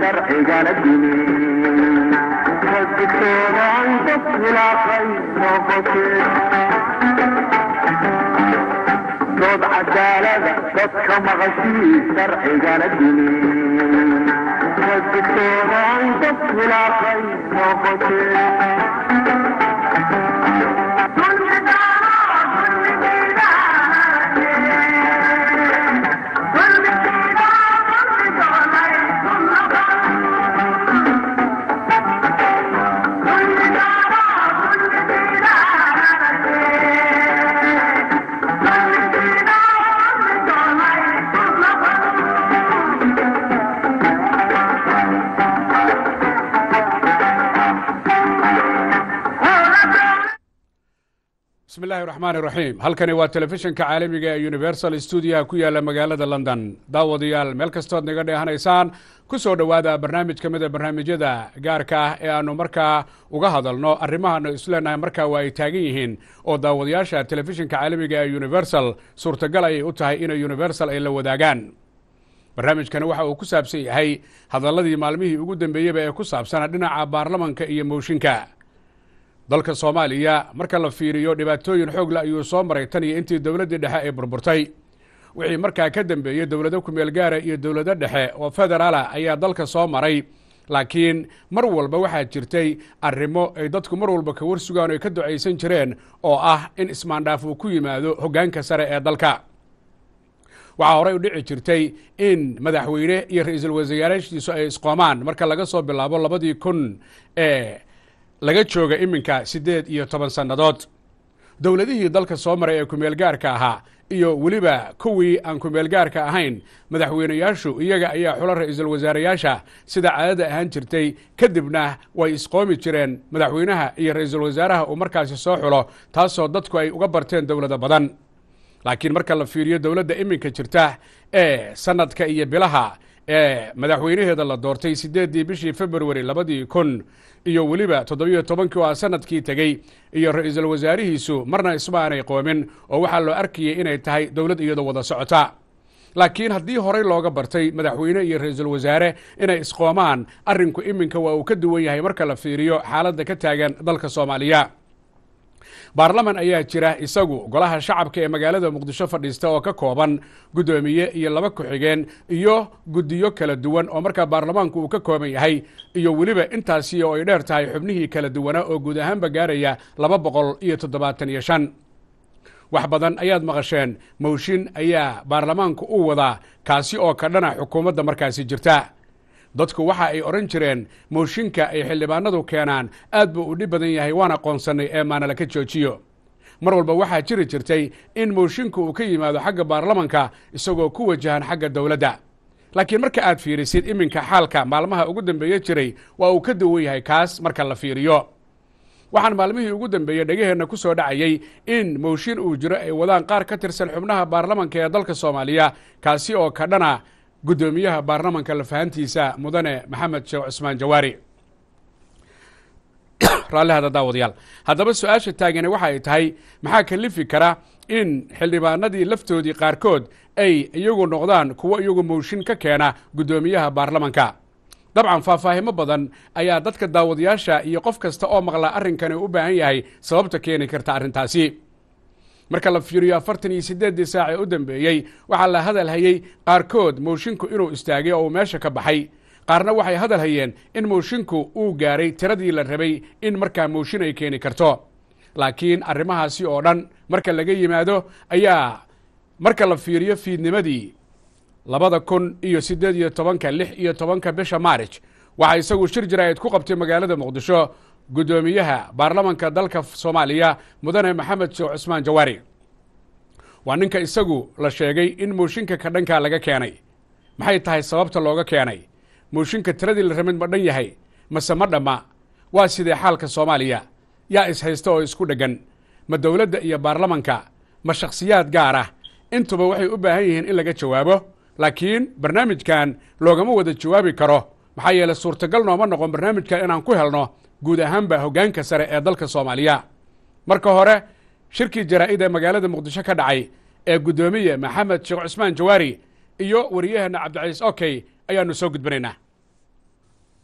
sharcigana dumi kadigtoonaay dad khilaafay noqotee dood cadaalada dadka maqashii sharcigana dumi kadigtoonaay dad khilaafay noqotee bismi illaahi raxmaani raxiim halkani waa telefishinka caalamiga ee universal stuudiyaha ku yaala magaalada london daawadayaal meel kastood naga dheehanaysaan ku soo dhowaada barnaamij ka mida barnaamijyada gaarka ah ee aanu markaa uga hadalno arrimahaanu isleenahay markaa waa ay taagan yihiin oo daawadayaasha telefishinka caalamiga ee universal suurtagal ayay u tahay inay universal ay la wadaagaan barnaamijkani waxa uu ku saabsan yahay hadalladii maalmihii ugu dambeeyeyba ee ku saabsana dhinaca baarlamanka iyo mooshinka dalka soomaaliya marka la fiiriyo dhibaatooyin xoogla ayuu soo maray tan iyo intii dowladdii dhexe ay burburtay wixii markaa ka dambeeyey dowlado kumeel gaara iyo dowlado dhexe oo federaala ayaa dalka soo maray laakiin mar walba waxaa jirtay arrimo ay dadku mar walba ka warsugaan o ay ka ducaysan jireen oo ah in ismaandhaaf uu ku yimaado hoggaanka sare ee dalka waxaa horey u dhici jirtay in madaxweyne iyo ra-iisul wasaaraashiisu ay isqoomaan marka laga soo bilaabo labadii kun ee laga jooga iminka siddeed iyo toban sannadood dowladihii dalka soo maray ee kumeelgaarka ahaa iyo weliba kuwii aan kumeelgaarka ahayn madaxweyneyaashu iyaga ayaa xulo ra-iisul wasaareyaasha sida caadada ahaan jirtay kadibna way isqoomi jireen madaxweynaha iyo ra-iisul wasaaraha uu markaasi soo xulo taasoo dadku ay uga barteen dowlado badan laakiin marka la fiiriyo dowladda iminka jirta ee sanadka iyo bilaha ee madaxweynaheeda la doortay siddeeddii bishii februari labadii kun iyo weliba toddobiyo tobankii oo ah sanadkii tegey iyo ra-iisul wasaarihiisu marna isma aanay qoomin oo waxaa loo arkayay inay tahay dowlad iyadoo wada socota laakiin haddii horey looga bartay madaxweyne iyo ra-iisul wasaare inay isqoomaan arrinku iminka waa uu ka duwan yahay marka la fiiriyo xaaladda ka taagan dalka soomaaliya baarlaman ayaa jira isagu golaha shacabka ee magaalada muqdisho fadhiista oo ka kooban guddoomiye iyo laba ku-xigeen iyo guddiyo kala duwan oo markaa baarlamaanku uu ka kooban yahay iyo weliba intaasi oo ay dheer tahay xubnihii kala duwanaa oo guud ahaanba gaaraya laba boqol iyo toddobaatan iyo shan wax badan ayaad maqasheen mowshin ayaa baarlamaanku u wadaa kaasi oo ka dhana xukuumadda markaasi jirta dadku waxa ay odhan jireen mooshinka ay xildhibaanadu keenaan aad buu u dhib badan yahay waan aqoonsannay ee maana laka joojiyo mar walba waxaa jiri jirtay in mooshinka uu ka yimaado xagga baarlamanka isagoo ku wajahan xagga dowladda laakiin marka aad fiirisid iminka xaalka maalmaha ugu dambeeye jiray waa uu ka duwan yahay kaas marka la fiiriyo waxaan maalmihii ugu dambeeyey dhegaheenna ku soo dhacayay in mooshin uu jiro ay wadaan qaar ka tirsan xubnaha baarlamanka ee dalka soomaaliya kaasi oo ka dhana guddoomiyaha baarlamanka lafahantiisa mudane maxamed sheekh cusmaan jawaari raallihada daawadayaal haddaba su-aasha taagani waxa ay tahay maxaa kalifi kara in xildhibaanadii laftoodii qaarkood ay iyagu noqdaan kuwo iyagu mooshin ka keena guddoomiyaha baarlamanka dabcan faahfaahimo badan ayaa dadka daawadayaasha iyo qof kasta oo maqlaa arrinkani u baahan yahay sababta keeni karta arrintaasi marka la fiiriyo afartan iyo siddeeddii saac ee u dambeeyey waxaa la hadal hayey qaarkood moshinku inuu istaagay oo uu meesha ka baxay qaarna waxay hadal hayeen in moshinku uu gaaray tiradii la rabay in markaa mooshin ay keeni karto laakiin arrimahaasi oo dhan marka laga yimaado ayaa marka la fiiriyo fiidnimadii labada kun iyo siddeed iyo tobanka lix iyo tobanka bisha maarij waxaa isagu shir jaraa'id ku qabtay magaalada muqdisho guddoomiyaha baarlamanka dalka soomaaliya mudane maxamed sheekh cusmaan jawaari waa ninka isagu la sheegay in mooshinka ka dhankaa laga keenay maxay tahay sababta looga keenay mooshinka tiradii la ramid ma dhan yahay mase ma dhamma waa sidee xaalka soomaaliya yaa ishaysta oo isku dheggan ma dowladda iyo baarlamanka ma shakhsiyaad gaar ah intuba waxay u baahan yihiin in laga jawaabo laakiin barnaamijkan loogama wada jawaabi karo maxaa yeeley suurtagal nooma noqon barnaamijkan inaan ku helno guud ahaanba hoggaanka sare ee dalka soomaaliya marka hore shirkii jaraa'id ee magaalada muqdisho ka dhacay ee guddoomiye maxamed sheekh cusmaan jawaari iyo wariyaheenna cabdicaiis okey ayaanu soo gudbinaynaa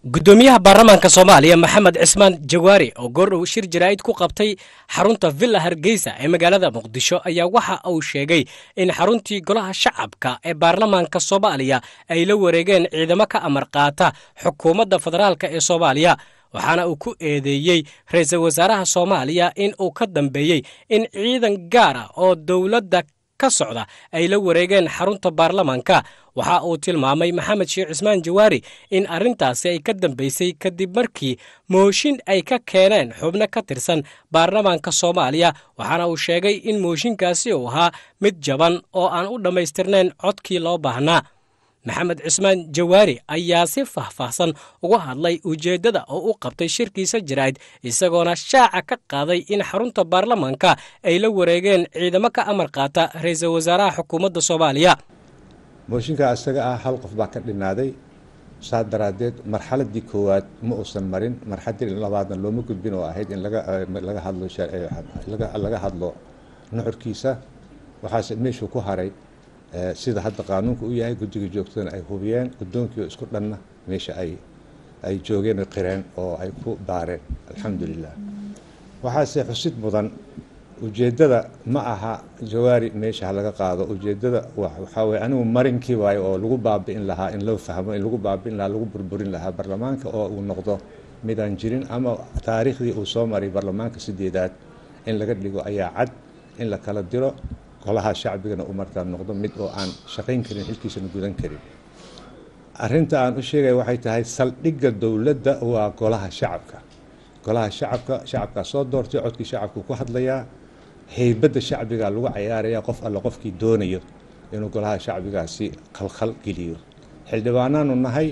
guddoomiyaha baarlamaanka soomaaliya maxamed cismaan jawaari oo goordhow shir jaraa'id ku qabtay xarunta villa hargeysa ee magaalada muqdisho ayaa waxa uu sheegay in xaruntii golaha shacabka ee baarlamaanka soomaaliya ay la wareegeen ciidamo ka amar qaata xukuumadda federaalk ee soomaaliya waxaana uu ku eedeeyey ra-iisul wasaaraha soomaaliya in uu ka dambeeyey in ciidan gaar ah oo dowladda ka socda ay la wareegeen xarunta baarlamaanka waxa uu tilmaamay maxamed sheekh cismaan jawaari in arrintaasi ay ka dambeysay kadib markii mooshin ay ka keeneen xubno ka tirsan baarlamaanka soomaaliya waxaana uu sheegay in mooshinkaasi uu ahaa mid jaban oo aan u dhammaystirnayn codkii loo baahnaa maxamed cismaan jawaari ayaa si faahfaahsan uga hadlay ujeeddada oo u qabtay shirkiisa jaraa'id isagoona shaaca ka qaaday in xarunta baarlamaanka ay la wareegeen ciidamo ka amar qaata ra-iisul wasaaraha xukuumadda soomaaliya mooshinka isaga ah hal qof baa ka dhinaaday saa daraaddeed marxaladii koowaad ma uusan marin marxaladii labaadna looma gudbin oo ahayd in laga hadlo laga hadlo nuxurkiisa waxaase meeshuu ku haray sida hadda qaanuunka u yahay guddiga joogtadana ay hubiyeen guddoonkii isku dhanna meesha ay ay joogeen o qireen oo ay ku daareen alxamdu lilah waxaase xusid mudan ujeeddada ma aha jawaari meesha ha laga qaado ujeeddada waxaa weye anigu marinkii waayo oo lagu baabi'in lahaa in loo fahmo in lagu baabi'in lahaa lagu burburin lahaa baarlamaanka oo uu noqdo midaan jirin ama taariikhdii uu soo maray baarlamaanka sideedaad in laga dhigo ayaa cad in la kala diro golaha shacbigana u markaa noqdo mid oo aan shaqayn karin xilkiisana gudan karin arinta aan u sheegaya waxay tahay saldhigga dowladda waa golaha shacabka golaha shacabka shacabkaa soo doortay codkii shacabku ku hadlayaa heybadda shacbiga lagu cayaaraya qof alle qofkii doonayo inuu golaha shacbigaasi khalkhal geliyo xildhibaanaanu nahay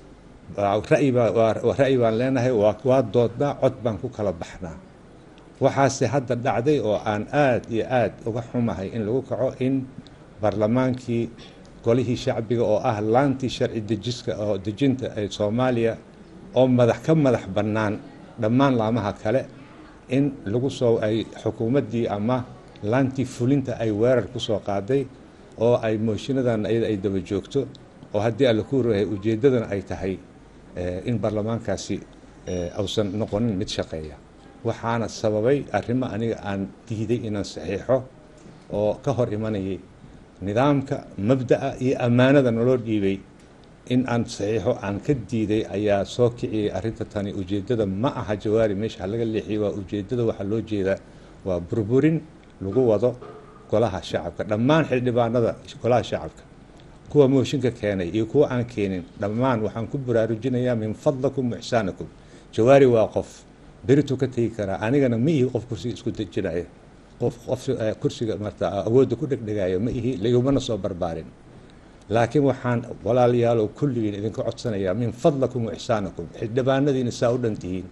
ra'yi baan leenahay waa doodnaa cod baan ku kala baxnaa waxaase hadda dhacday oo aan aada iyo aada uga xumahay in lagu kaco in baarlamaankii golihii shacbiga oo ah laantii sharci dejiska oo dejinta ee soomaaliya oo madax ka madax bannaan dhammaan laamaha kale in lagu soo ay xukuumaddii ama laantii fulinta ay weerar ku soo qaaday oo ay mooshiinadan iyada ay daba joogto oo haddii alla ku rahay ujeeddadana ay tahay in baarlamaankaasi ausan noqonin mid shaqeeya waxaana sababay arrimo aniga aan diiday inaan saxiixo oo ka hor imanayay nidaamka mabda'a iyo ammaanada naloo dhiibay in aan saxiixo aan ka diiday ayaa soo kiciyay arrinta tani ujeeddada ma aha jawaari meesha laga leexiyay waa ujeeddada waxaa loo jeedaa waa burburin lagu wado golaha shacabka dhammaan xildhibaanada golaha shacabka kuwa mooshinka keenay iyo kuwa aan keenin dhammaan waxaan ku baraarujinayaa min fadlakum waxsaanakum jawaari waa qof berituu ka tegi karaa anigana ma ihi qof kursiga isku dejinaya qof qof kursiga marta awoodda ku dhegdhegaya ma ihi ligumana soo barbaarin laakiin waxaan walaalayaalow kulligiin idinka codsanayaa min fadlakum waxsaanakum xildhibaanadiina saa u dhan tihiin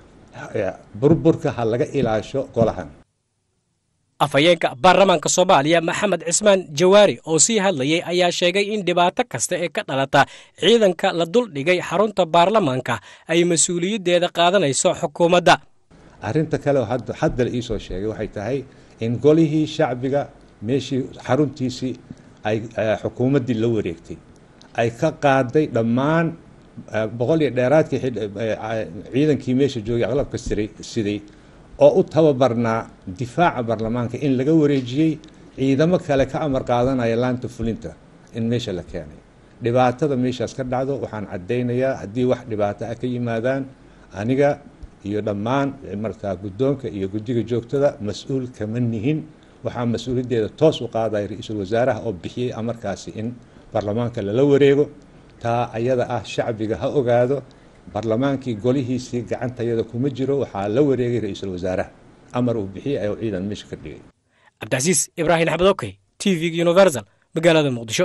burburka ha laga ilaasho golahan afhayeenka baarlamaanka soomaaliya maxamed cismaan jawaari oo sii hadlayay ayaa sheegay in dhibaato kasta ee ka dhalata ciidanka la duldhigay xarunta baarlamaanka ay mas-uuliyaddeeda qaadanayso xukuumadda arrinta kale oo hadda la iisoo sheegay waxay tahay in golihii shacbiga meeshii xaruntiisii ay xukuumaddii la wareegtay ay ka qaaday dhammaan boqol iyo dheeraadkii ciidankii meesha joogay aqlabka siday oo u tababarnaa difaaca baarlamaanka in laga wareejiyey ciidamo kale ka amar qaadanaya laanta fulinta in meesha la keenay dhibaatada meeshaas ka dhacdo waxaan caddaynayaa haddii wax dhibaato ah ka yimaadaan aniga iyo dhammaan markaa guddoonka iyo guddiga joogtada mas-uul kama nihin waxaa mas-uuliyaddeeda toos u qaadaya ra-iisul wasaaraha oo bixiyey amarkaasi in baarlamaanka lala wareego taa ayada ah shacbiga ha ogaado baarlamaankii golihiisii gacantayada kuma jiro waxaa la wareegay ra-iisul wasaaraha amar uu bixiyey ayuu ciidan meesha ka dhigay cabdicasiis ibraahim axmed okey t v universal magaalada muqdisho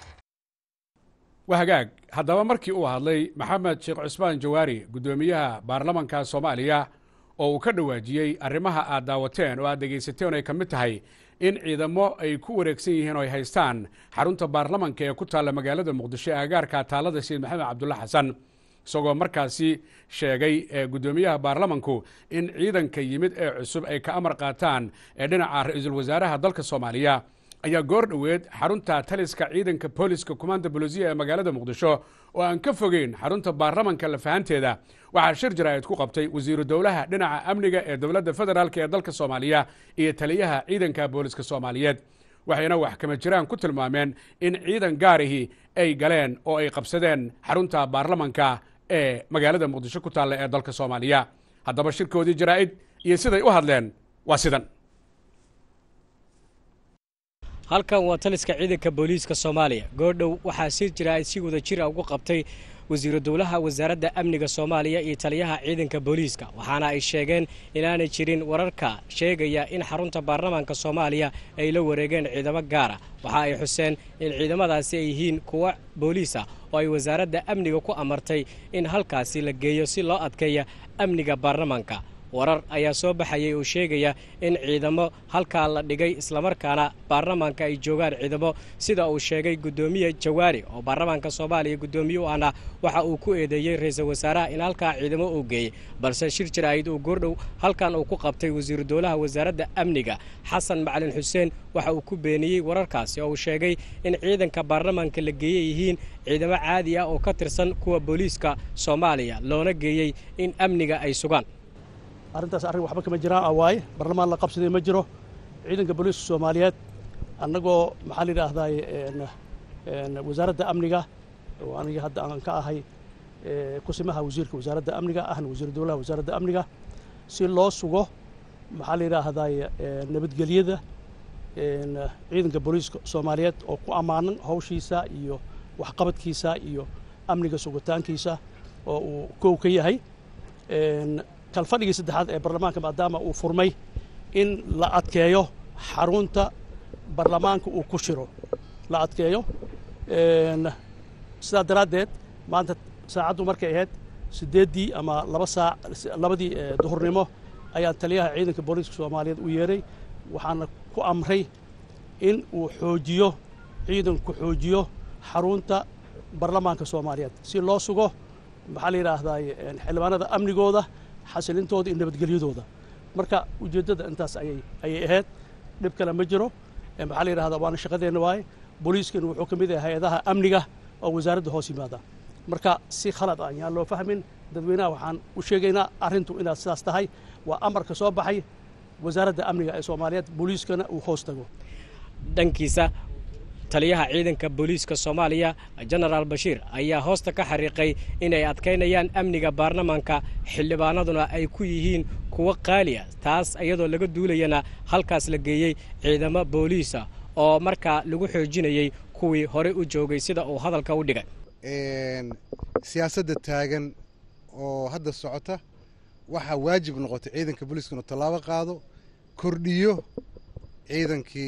waa hagaag haddaba markii uu hadlay maxamed sheekh cusmaan jawaari guddoomiyaha baarlamanka soomaaliya oo uu ka dhawaajiyey arrimaha aad daawateen oo aad dhegaysateen ay ka mid tahay in ciidamo ay ku wareegsan yihiin oo ay haystaan xarunta baarlamanka ee ku taalla magaalada muqdisho ee agaarka taalada sayid maxamed cabdulla xasan isagoo markaasi sheegay guddoomiyaha baarlamanku in ciidanka yimid ee cusub ay ka amar qaataan ee dhinaca ra-iisul wasaaraha dalka soomaaliya ayaa goor dhoweed xarunta taliska ciidanka booliska kumaanda bolisiya ee magaalada muqdisho oo aan ka fogeyn xarunta baarlamanka lafahanteeda waxaa shir jaraa'id ku qabtay wasiiru dowlaha dhinaca amniga ee dowladda federaalk ee dalka soomaaliya iyo taliyaha ciidanka booliska soomaaliyeed waxayna wax kama jiraan ku tilmaameen in ciidan gaarihii ay galeen oo ay qabsadeen xarunta baarlamanka ee magaalada muqdisho ku taalla ee dalka soomaaliya haddaba shirkoodii jaraa'id iyo siday u hadleen waa sidan halkan waa taliska ciidanka booliiska soomaaliya goordhow waxaa sir jaraa'id si wada jira ugu qabtay wasiiru dowlaha wasaaradda amniga soomaaliya iyo taliyaha ciidanka booliiska waxaana ay sheegeen inaanay jirin wararka sheegaya in xarunta baarlamaanka soomaaliya ay la wareegeen ciidamo gaara waxa ay xuseen in ciidamadaasi ay yihiin kuwo booliis ah oo ay wasaaradda amniga ku amartay in halkaasi la geeyo si loo adkeeya amniga baarlamaanka warar ayaa soo baxayay oo sheegaya in ciidamo halkaa la dhigay islamarkaana baarlamaanka ay joogaan ciidamo sida uu sheegay guddoomiye jawaari oo baarlamaanka soomaaliya guddoomiye u ahna waxa uu ku eedeeyey ra-iisul wasaaraha in halkaa ciidamo uu geeyey balse shir jaraa'id uu goordhow halkan uu ku qabtay wasiiru dowlaha wasaaradda amniga xasan macalin xuseen waxa uu ku beeniyey wararkaasi oo uu sheegay in ciidanka baarlamaanka la geeyey yihiin ciidamo caadi ah oo ka tirsan kuwa booliiska soomaaliya loona geeyey in amniga ay sugaan arrintaas arrin waxba kama jiraan awaaye barlamaan la qabsaday ma jiro ciidanka booliiska soomaaliyeed annagoo maxaa la yidhaahdaay wasaaradda amniga oo aniga hadda aan ka ahay kusimaha wasiirka wasaaradda amniga ahna wasiiru dowlaha wasaaradda amniga si loo sugo maxaa la yidhaahdaay nabadgelyada ciidanka booliiska soomaaliyeed oo ku ammaanan hawshiisa iyo waxqabadkiisa iyo amniga sugitaankiisa oo uu kow ka yahay kalfadhigii saddexaad ee baarlamaanka maadaama uu furmay in la adkeeyo xarunta baarlamaanka uu ku shiro la adkeeyo sidaa daraaddeed maanta saacaddu markay ahayd siddeeddii ama laba saac labadii duhurnimo ayaan taliyaha ciidanka booliiska soomaaliyeed u yeeray waxaana ku amray in uu xoojiyo ciidanku xoojiyo xarunta baarlamaanka soomaaliyeed si loo sugo maxaa la yidhaahdaa xildhibaanada amnigooda xasilintooda iyo nabadgelyadooda marka ujeeddada intaas ayay ayay ahayd dhib kale ma jiro maxaa la yidhahdaa waana shaqadeenna waaye booliiskana wuxuu ka mid yahay hay-adaha amniga oo wasaaradda hoos yimaada marka si khalad ah yaan loo fahmin dadweynaha waxaan u sheegaynaa arrintu inaad sidaas tahay waa amarka soo baxay wasaaradda amniga ee soomaaliyeed booliiskana uu hoos tago dhankiisa taliyaha ciidanka booliiska soomaaliya jenaraal bashiir ayaa hoosta ka xariiqay inay adkaynayaan amniga baarlamaanka xildhibaanaduna ay ku yihiin kuwo qaali ah taas iyadoo laga duulayana halkaas la geeyey ciidamo booliisa oo markaa lagu xoojinayey kuwii horey u joogay sida uu hadalka u dhigay siyaasadda taagan oo hadda socota waxaa waajib noqotay ciidanka booliiska inuu tallaabo qaado kordhiyo ciidankii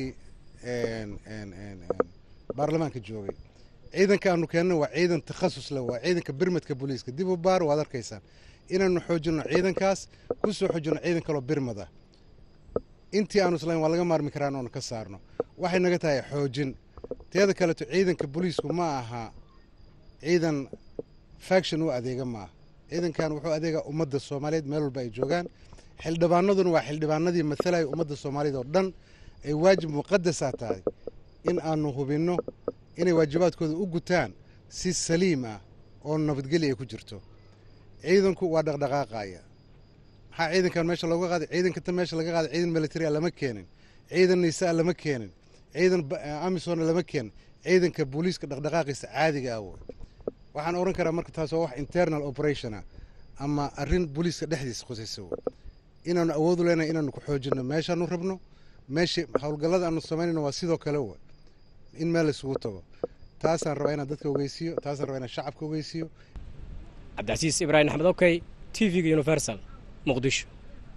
baarlamaanka joogay ciidanka aanu keenna waa ciidan takhasus leh waa ciidanka birmadka booliiska dib u baar waad arkaysaan inaanu xoojinno ciidankaas ku soo xoojinno ciidan kaloo birmad ah intii aanu islayn waa laga maarmi karaan oonu ka saarno waxay naga tahay xoojin teeda kaleeto ciidanka booliisku ma aha ciidan faction u adeega ma aha ciidankan wuxuu adeegaa ummadda soomaaliyeed meel walba ay joogaan xildhibaanaduna waa xildhibaanadii matalaya ummadda soomaaliyeed oo dhan ay waajib muqadasaa tahay in aanu hubinno inay waajibaadkooda u gutaan si saliim ah oo nabadgelya ay ku jirto ciidanku waa dhaqdhaqaaqaya maxaa ciidankan meesha looga qaaday ciidankata meesha laga qaaday ciidan militaria lama keenin ciidan nisaa lama keenin ciidan amisona lama keenin ciidanka booliiska dhaqdhaqaaqiisa caadiga ah wey waxaan oran karaa marka taas waa wax internal operation ah ama arrin booliiska dhexdiisa khusaysa wey inaanu awoodu leenahay inaanu ku xoojinno meeshaanu rabno meesha howlgallada aanu samaynayno waa sidoo kale wey in meel isugu tago taasaan rabaa inaan dadka ogeysiiyo taasaan rabaa inaan shacabka ogeysiiyo cabdicasiis ibraahim axmed okey t v-ga universal muqdisho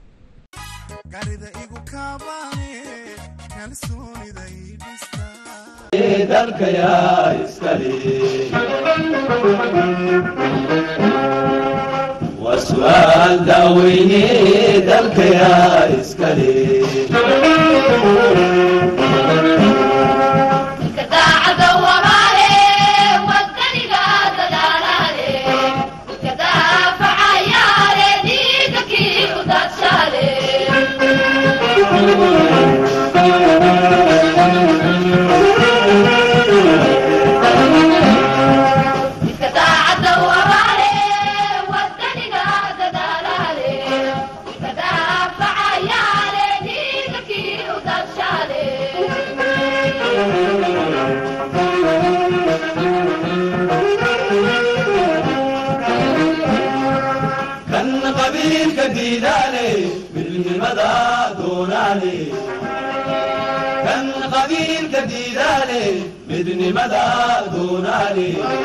وسؤال داويني دلك يا إسكالي Thank you. qabiilka diidaale midnimada doonaale kan qabiilka diidaale midnimada doonaale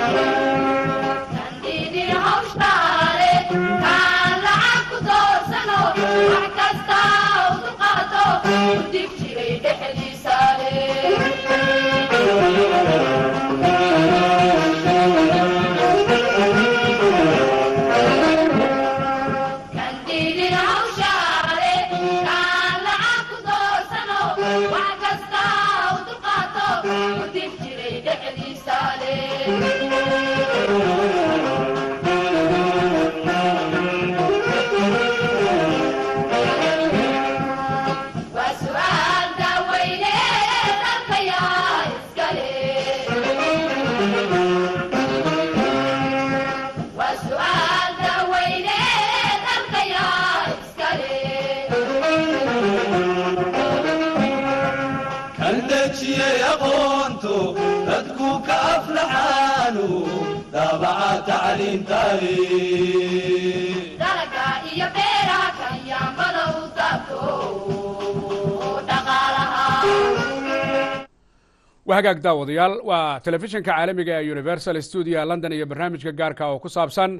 kan dejiyey aqoonto dadku ka aflaxaanu daabaca tacliintaale waa hagaag daawadayaal waa telefishinka caalamiga ee universal studio london iyo barnaamijka gaarka oo ku saabsan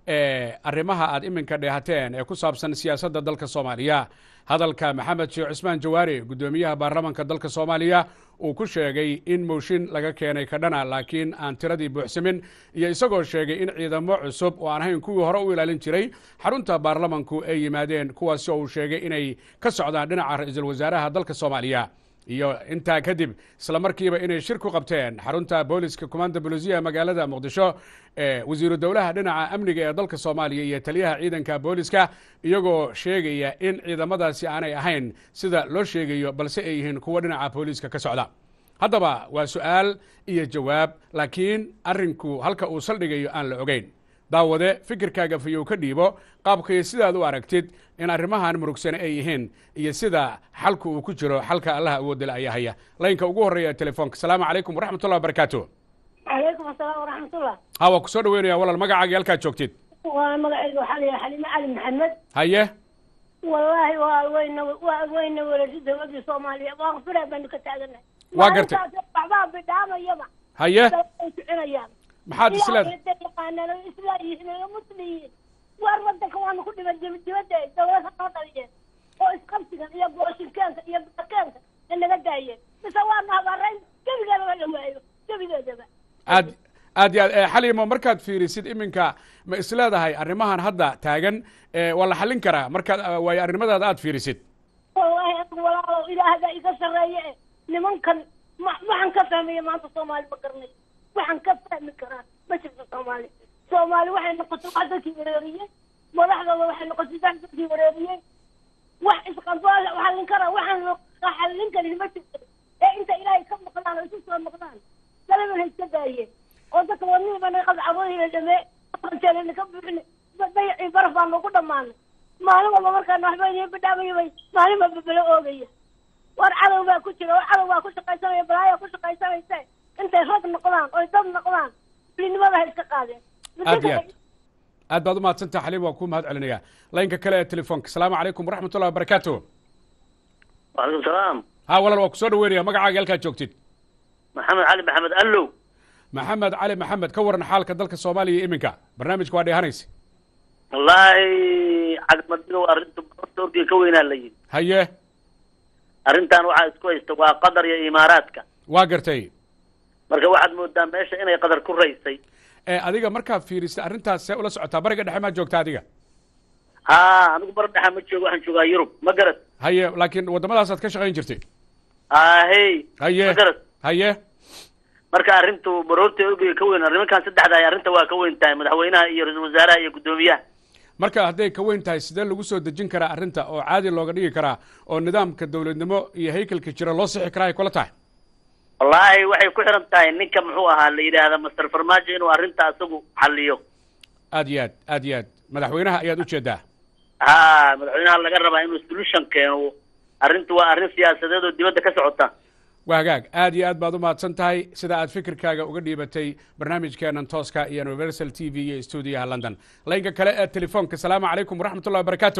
arrimaha aad iminka dheehateen ee ku saabsan siyaasadda dalka soomaaliya hadalka maxamed sheekh cusmaan jawaari guddoomiyaha baarlamanka dalka soomaaliya uu ku sheegay in mooshin laga keenay kadhana laakiin aan tiradii buuxsamin iyo isagoo sheegay in ciidamo cusub oo aan ahayn kuwii hore u ilaalin jiray xarunta baarlamanku ay yimaadeen kuwaasi oo uu sheegay inay ka socdaan dhinaca ra-iisul wasaaraha dalka soomaaliya iyo intaa kadib isla markiiba inay shir ku qabteen xarunta booliska commanda bolisiya magaalada muqdisho ee wasiiru dowlaha dhinaca amniga ee dalka soomaaliya iyo taliyaha ciidanka booliska iyagoo sheegaya in ciidamadaasi aanay ahayn sida loo sheegayo balse ay yihiin kuwo dhinaca booliiska ka socda haddaba waa su-aal iyo jawaab laakiin arrinku halka uu saldhigayo aan la ogeyn daawade fikirkaaga fayow ka dhiibo qaabkay sidaad u aragtid in arrimahan murugsane ay yihiin iyo sida xalku uu ku jiro xalka allaha awoodale ayaa haya laynka ugu horreeya telefoonka asalaamu calaykum waraxmatullah wabarakaatu calaykum asalaam waraxmatullah ha waa ku soo dhaweynaya walaal magacaaga halkaad joogtid waa magacayga waxaa la yidhaha xalime cali maxamed haye wallaahi waa weyna waa weyna welasha dowladda soomaaliya waa fira baynu ka taaganahay Waa gartay. waxbaa bidhaamayaba haye ay kicinayaan maxaad isleed yaqaanaan islaa yihiin oo musliyiin waar wadanka waanu ku dhiman dib- dibadda ay dowladda noo dhaliyeen oo isqabsigan iyo booshinkeenka iyo bakeenka na naga daayeen mise waanu habaarayn gebigeedaba la waayo gebigeedaba aad aad iyo aad eh, xaliimo markaad fiirisid iminka ma isleedahay arrimahan hadda taagan eh, waa la xallin karaa markaad eh, waayo arrimadaada aad fiirisid wallaahi anigu walaalow ilaahda iga sarreeye e nimankan ma waxaan ka fahmaya maanta soomaali ma garanay waxaan ka fahmi karaa ma jirto soomaali soomaali waxay noqotay wax dadkii wareeriyey madaxdooda waxay noqotay wax dadkii wareeriyey wax isqabaa la xallin karaa waxaan la xallin karin ma jirto ee inta ilaahay ka maqlaan oo isu soo noqdaan dalaban ha iska daayeen oo dadka wadnihiiba naga qabcabooyina dhamee jeelina ka buuxina dayacii baraf baa nagu dhammaanay maalin walba markaan waxba idiin bidhaamaya bay maalin walba bala oogaya war cadow baa ku jira war cadow baa ku shaqaysanaya balaayaa ku shaqaysanaysa intay rag noqdaan oy dad noqdaan fulinimada ha iska qaadeen aad iyo aad aad baad umahadsantaha xaliim waan ku mahad celinaya laynka kale ee telefoonka asalaamu calaykum waraxmatullahi wabarakaatu وعليكم السلام ha walaal waa ku soo dhaweynaya magacaaga halkaad joogtid محمد علي محمد ألو maxamed cali maxamed ka waran xaalka dalka soomaaliya iminka barnaamijka waa dheehanaysa والله عقد مدينة وأرنت تركي كوينا اللي haye أرنتان وعا اسكو استوى قدر يا إماراتك waa gartay marka waxaad moodaa meesha inay qadar ku raysay ee adiga markaad fiirisay arrintaas see ula socotaa bariga dhexe maa joogta adiga ha anigu bar dhexa ma joogo waxaan joogaa yurub ma garad haye laakiin waddamadaasaad ka shaqayn jirtay ahey haye ma garad haye marka arrintu baroorta ogiga ka weyn arrimankan saddexda ay arrinta waa ka weyn tahay madaxweynaha iyo ra-iisul wasaaraha iyo guddoomiyaha marka hadday ka weyn tahay sidee lagu soo dejin karaa arrinta oo caadi looga dhigi karaa oo nidaamka dowladnimo iyo haykalka jira loo sixi karaa ay kula tahay wallaahi waxay ku xiran tahay ninka muxuu ahaa la yidhaahda master farmaajo inuu arrinta asagu xaliyo aad iyo aad aad iyo aad madaxweynaha ayaad ujeedaa ha madaxweynaha laga rabaa inuu solution keeno arrintu waa arrin siyaasadeed oo dibadda ka socota waa hagaag aad iyo aad baad u mahadsan tahay sida aad fikirkaaga uga dhiibatay barnaamijkeenan tooska iyo universal t v iyo stuudiyaha london laynka kale ee telefoonka salaamu calaykum waraxmat ullahi wabarakaatu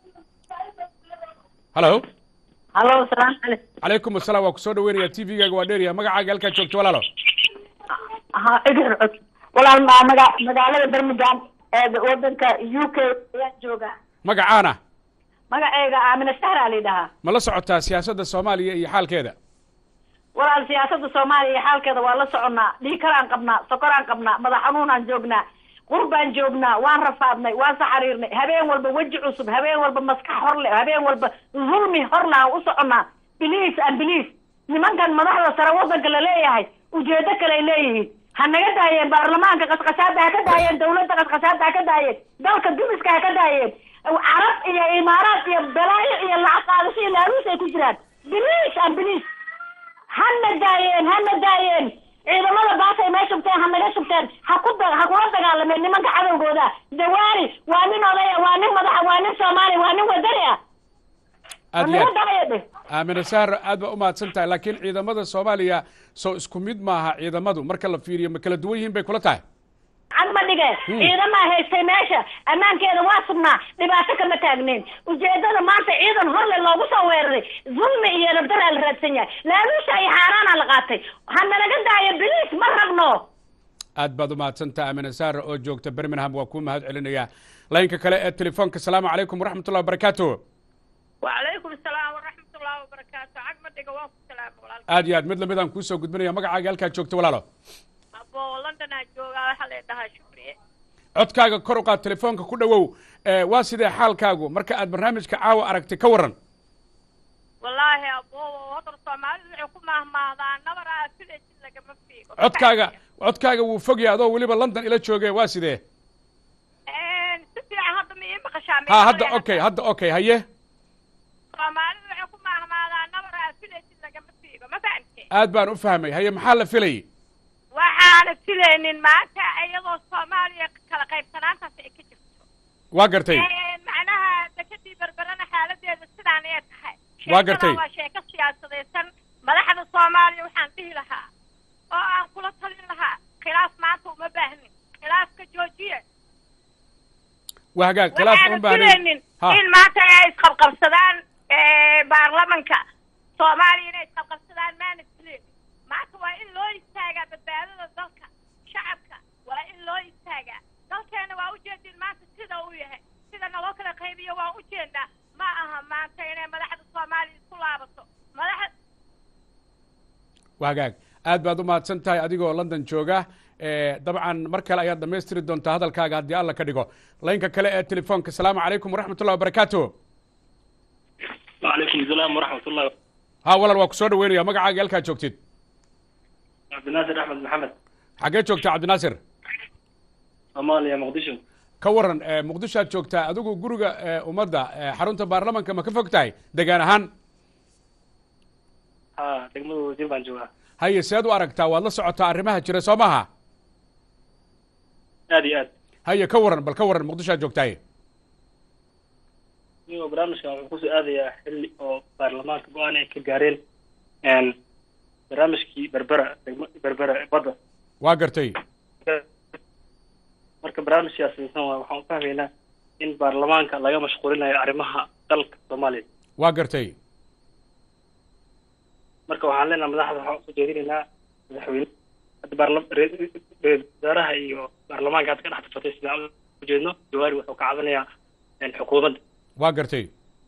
halo halo salaam calaykum calaykum asalaam waa kusoo dhaweynaya t v-gaaga waa dheeriya magacaaga halkaad joogto walaalo ha cidir cod walaal ma maga magaalada birmingham ee wadanka u k ayaan joogaa magacaana magaceyga aamina sahra la yidhahaa ma la socotaa siyaasadda soomaaliya iyo xaalkeeda walaal siyaasada soomaaliya iyo xaalkeeda waa la soconnaa dhiikaraan qabnaa sokoraan qabnaa madax xanuunaan joognaa qurbaan joognaa waan rafaadnay waan saxariirnay habeen walba weji cusub habeen walba maskax hor leh habeen walba zulmi horna aan u soconnaa biliis an biliis nimankan madaxda sare wadanka la leeyahay ujeedo kale ay leeyihiin ha naga daayeen baarlamaanka qasqasaada ha ka daayeen dawladda qasqasaada ha ka daayeen dalka dumiska ha ka daayeen carab iyo imaaraad iyo balaayo iyo lacag qaadasho iyo laaluus ay ku jiraan biliis an biliis hana daayeen hana daayeen ciidamada baasay mee shubteen ha naga shubteen ha ku da ha kula dagaalameen nimanka cadowgooda jawaari waa nin odaya waa nin madaxa waa nin soomaali waa nin wadani ah aad iyo naga aad daaya dheh aamina sahro aad baa u mahadsan tahay laakiin ciidamada soomaaliya soo isku mid maaha ciidamadu marka la fiiriyo ma kala duwan yihiin bay kula tahay cad ma dhige ciidamaa haystay meesha ammaankeeda waa sugnaa dhibaato kama taagneyn ujeedada maanta ciidan horle loogu soo weeraray zulmi iyo nabdaraa la raadsan yahay laaluusha iyo xaaraana la qaatay ha nalaga daayo biliis ma rabno aad baad u mahadsan tahay aamina sahro oo joogta birmingham waa kuu mahad celinaya laynka kale ee telefoonka salaamu calaykum waraxmat ullahi wabarakaatu وعليكم السلام ورحمة الله وبركاته عقب دقة واقف سلام ولا aad iyo aad mid lamid aan kuusoo gudbinaya magacaaga halkaad joogto walaalo أبو لندن جوجا حل ده شكري codkaaga kor u qaad telefoonka ku dhowow ee, waa sidee xaalkaagu marka aad barnaamijka caawa aragtay ka waran والله أبو وهذا الصومالي وحكم مهما هذا نبر أفيد لك ما فيه codkaaga codkaaga wuu fogya adoo weliba london ila jooge waa sidee إن سفي هذا مين بخشامي ha hadda okay hadda okay haye الصومالي وحكم مهما هذا نبر أفيد لك ما فيه ما فهمت aad baan u fahmay haye maxaa la filayay waxaana filaynin maanta iyadoo soomaaliya kala qaybsanaantaas ay ka jirto waa gartay macnaha dekadii berberana xaaladeeda sidaan ay tahay Waa gartay. Sheekadan waa sheeko siyaasadaysan madaxda soomaaliya waxaan dhihi lahaa oo aan kula talin lahaa khilaaf maanta uma baahnin khilaafka joojiye waa hagaag khilaaf waxaana un baahnayn filaynin ha in maanta ay isqabqabsadaan baarlamanka soomaaliya inay isqabqabsadaan maana filaynin maanta waa in loo istaagaa badbaadada dalka shacabka waa in loo istaagaa dalkeena waa ujeedin maanta sida uu yahay sida naloo kala qaybiyo waan ujeedaa ma aha maanta inay madaxda soomaaliya isku laabato madaxa waa hagaag aad baad u mahadsan tahay adigoo london jooga ee, dabcan mar kale ayaad dhammaystiri doontaa hadalkaaga haddii alla ka dhigo laynka kale ee telefoonka salaamu calaykum waraxmat ullahi wabarakaatu وعليكم السلام ورحمة الله ha walal waa ku soo dhaweynaya magacaaga halkaad joogtid عبد الناصر أحمد محمد xaggee joogtaa cabdinaasir صوماليا مقدشو ka waran ee, muqdisho aad joogtaa adigu guriga ee, ummadda ee, xarunta baarlamanka ma ka fog tahay degaan ahaan ها دقمدو جنبان جوها haye seed u aragtaa waad la socotaa arrimaha jira soo maaha آدي آد haye ka waran bal ka waran muqdisho aad joogtaay iyo barnaamijkan wuxuu kusoo aadayaa xilli oo baarlamaanka go-aan ay ka gaareen n barnaamijkii berbera degmo berbera ee badda waa gartay marka barnaamij siyaasadaysan waa waxaan u fahmaynaa in baarlamaanka laga mashquulinayo arrimaha dalka soomaaliya waa gartay marka waxaan leenahay madaxda waxaan usoo jeedinaynaa madaxweyne hadda baarla re- ra-iisul wasaaraha iyo baarlamaanka hadda ka dhex tafatay sidaan ujeedno jawaari wuxuu ka cabanayaa n xukuumadda waa gartay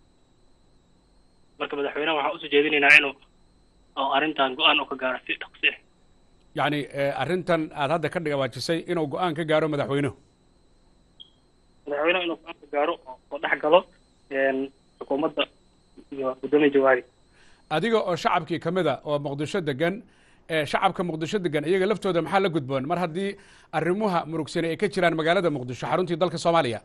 marka madaxweynaha waxaan usoo jeedinaynaa inuu oo arrintan go-aan oo ka gaaro si dhaqsi ah yacni ee, arrintan aad hadda ka dhigawaajisay inuu go-aan ka gaaro madaxweynuhu madaxweynaha inuu go-aan ka gaaro oo oo dhex galo n xukuumadda iyo guddoomiya jawaari adiga oo shacabkii ka mid a oo muqdisho degan ee shacabka muqdisho degan iyaga laftooda maxaa la gudboon mar haddii arrimuha murugsani ay ka jiraan magaalada muqdisho xaruntii dalka soomaaliya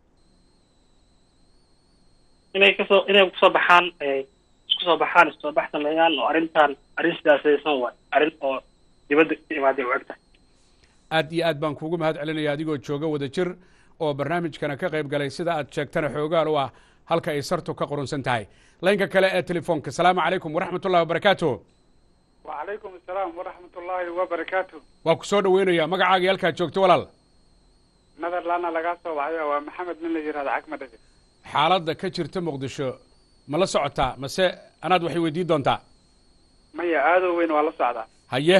inay kasoo inay kusoo baxaan ay isku soo baxaan isoo bax sameeyaan oo arrintan arrin siyaasadaysan waay arrin oo dibadda ka imaaday u eg tahay aad iyo aad baan kuugu mahad celinaya adigoo jooga wada jir oo barnaamijkana ka qayb galay sida aad sheegtana xoogaal u ah halka ay sartu ka qurunsan tahay laynka kale ee telefoonka salaamu calaykum waraxmat ullahi wabarakaatu wacalaykum asalaam waraxmat ullaahi wabarakaatu waa ku soo dhaweynaya magacaaga halkaad joogto walaal netherlandna lagaa soo baxaya waa maxamed nin la yihahdo cagmadhage xaaladda ka jirta muqdisho ma la socotaa mase anaad waxay weydiin doontaa maya aadoo weyn waa la socdaa haye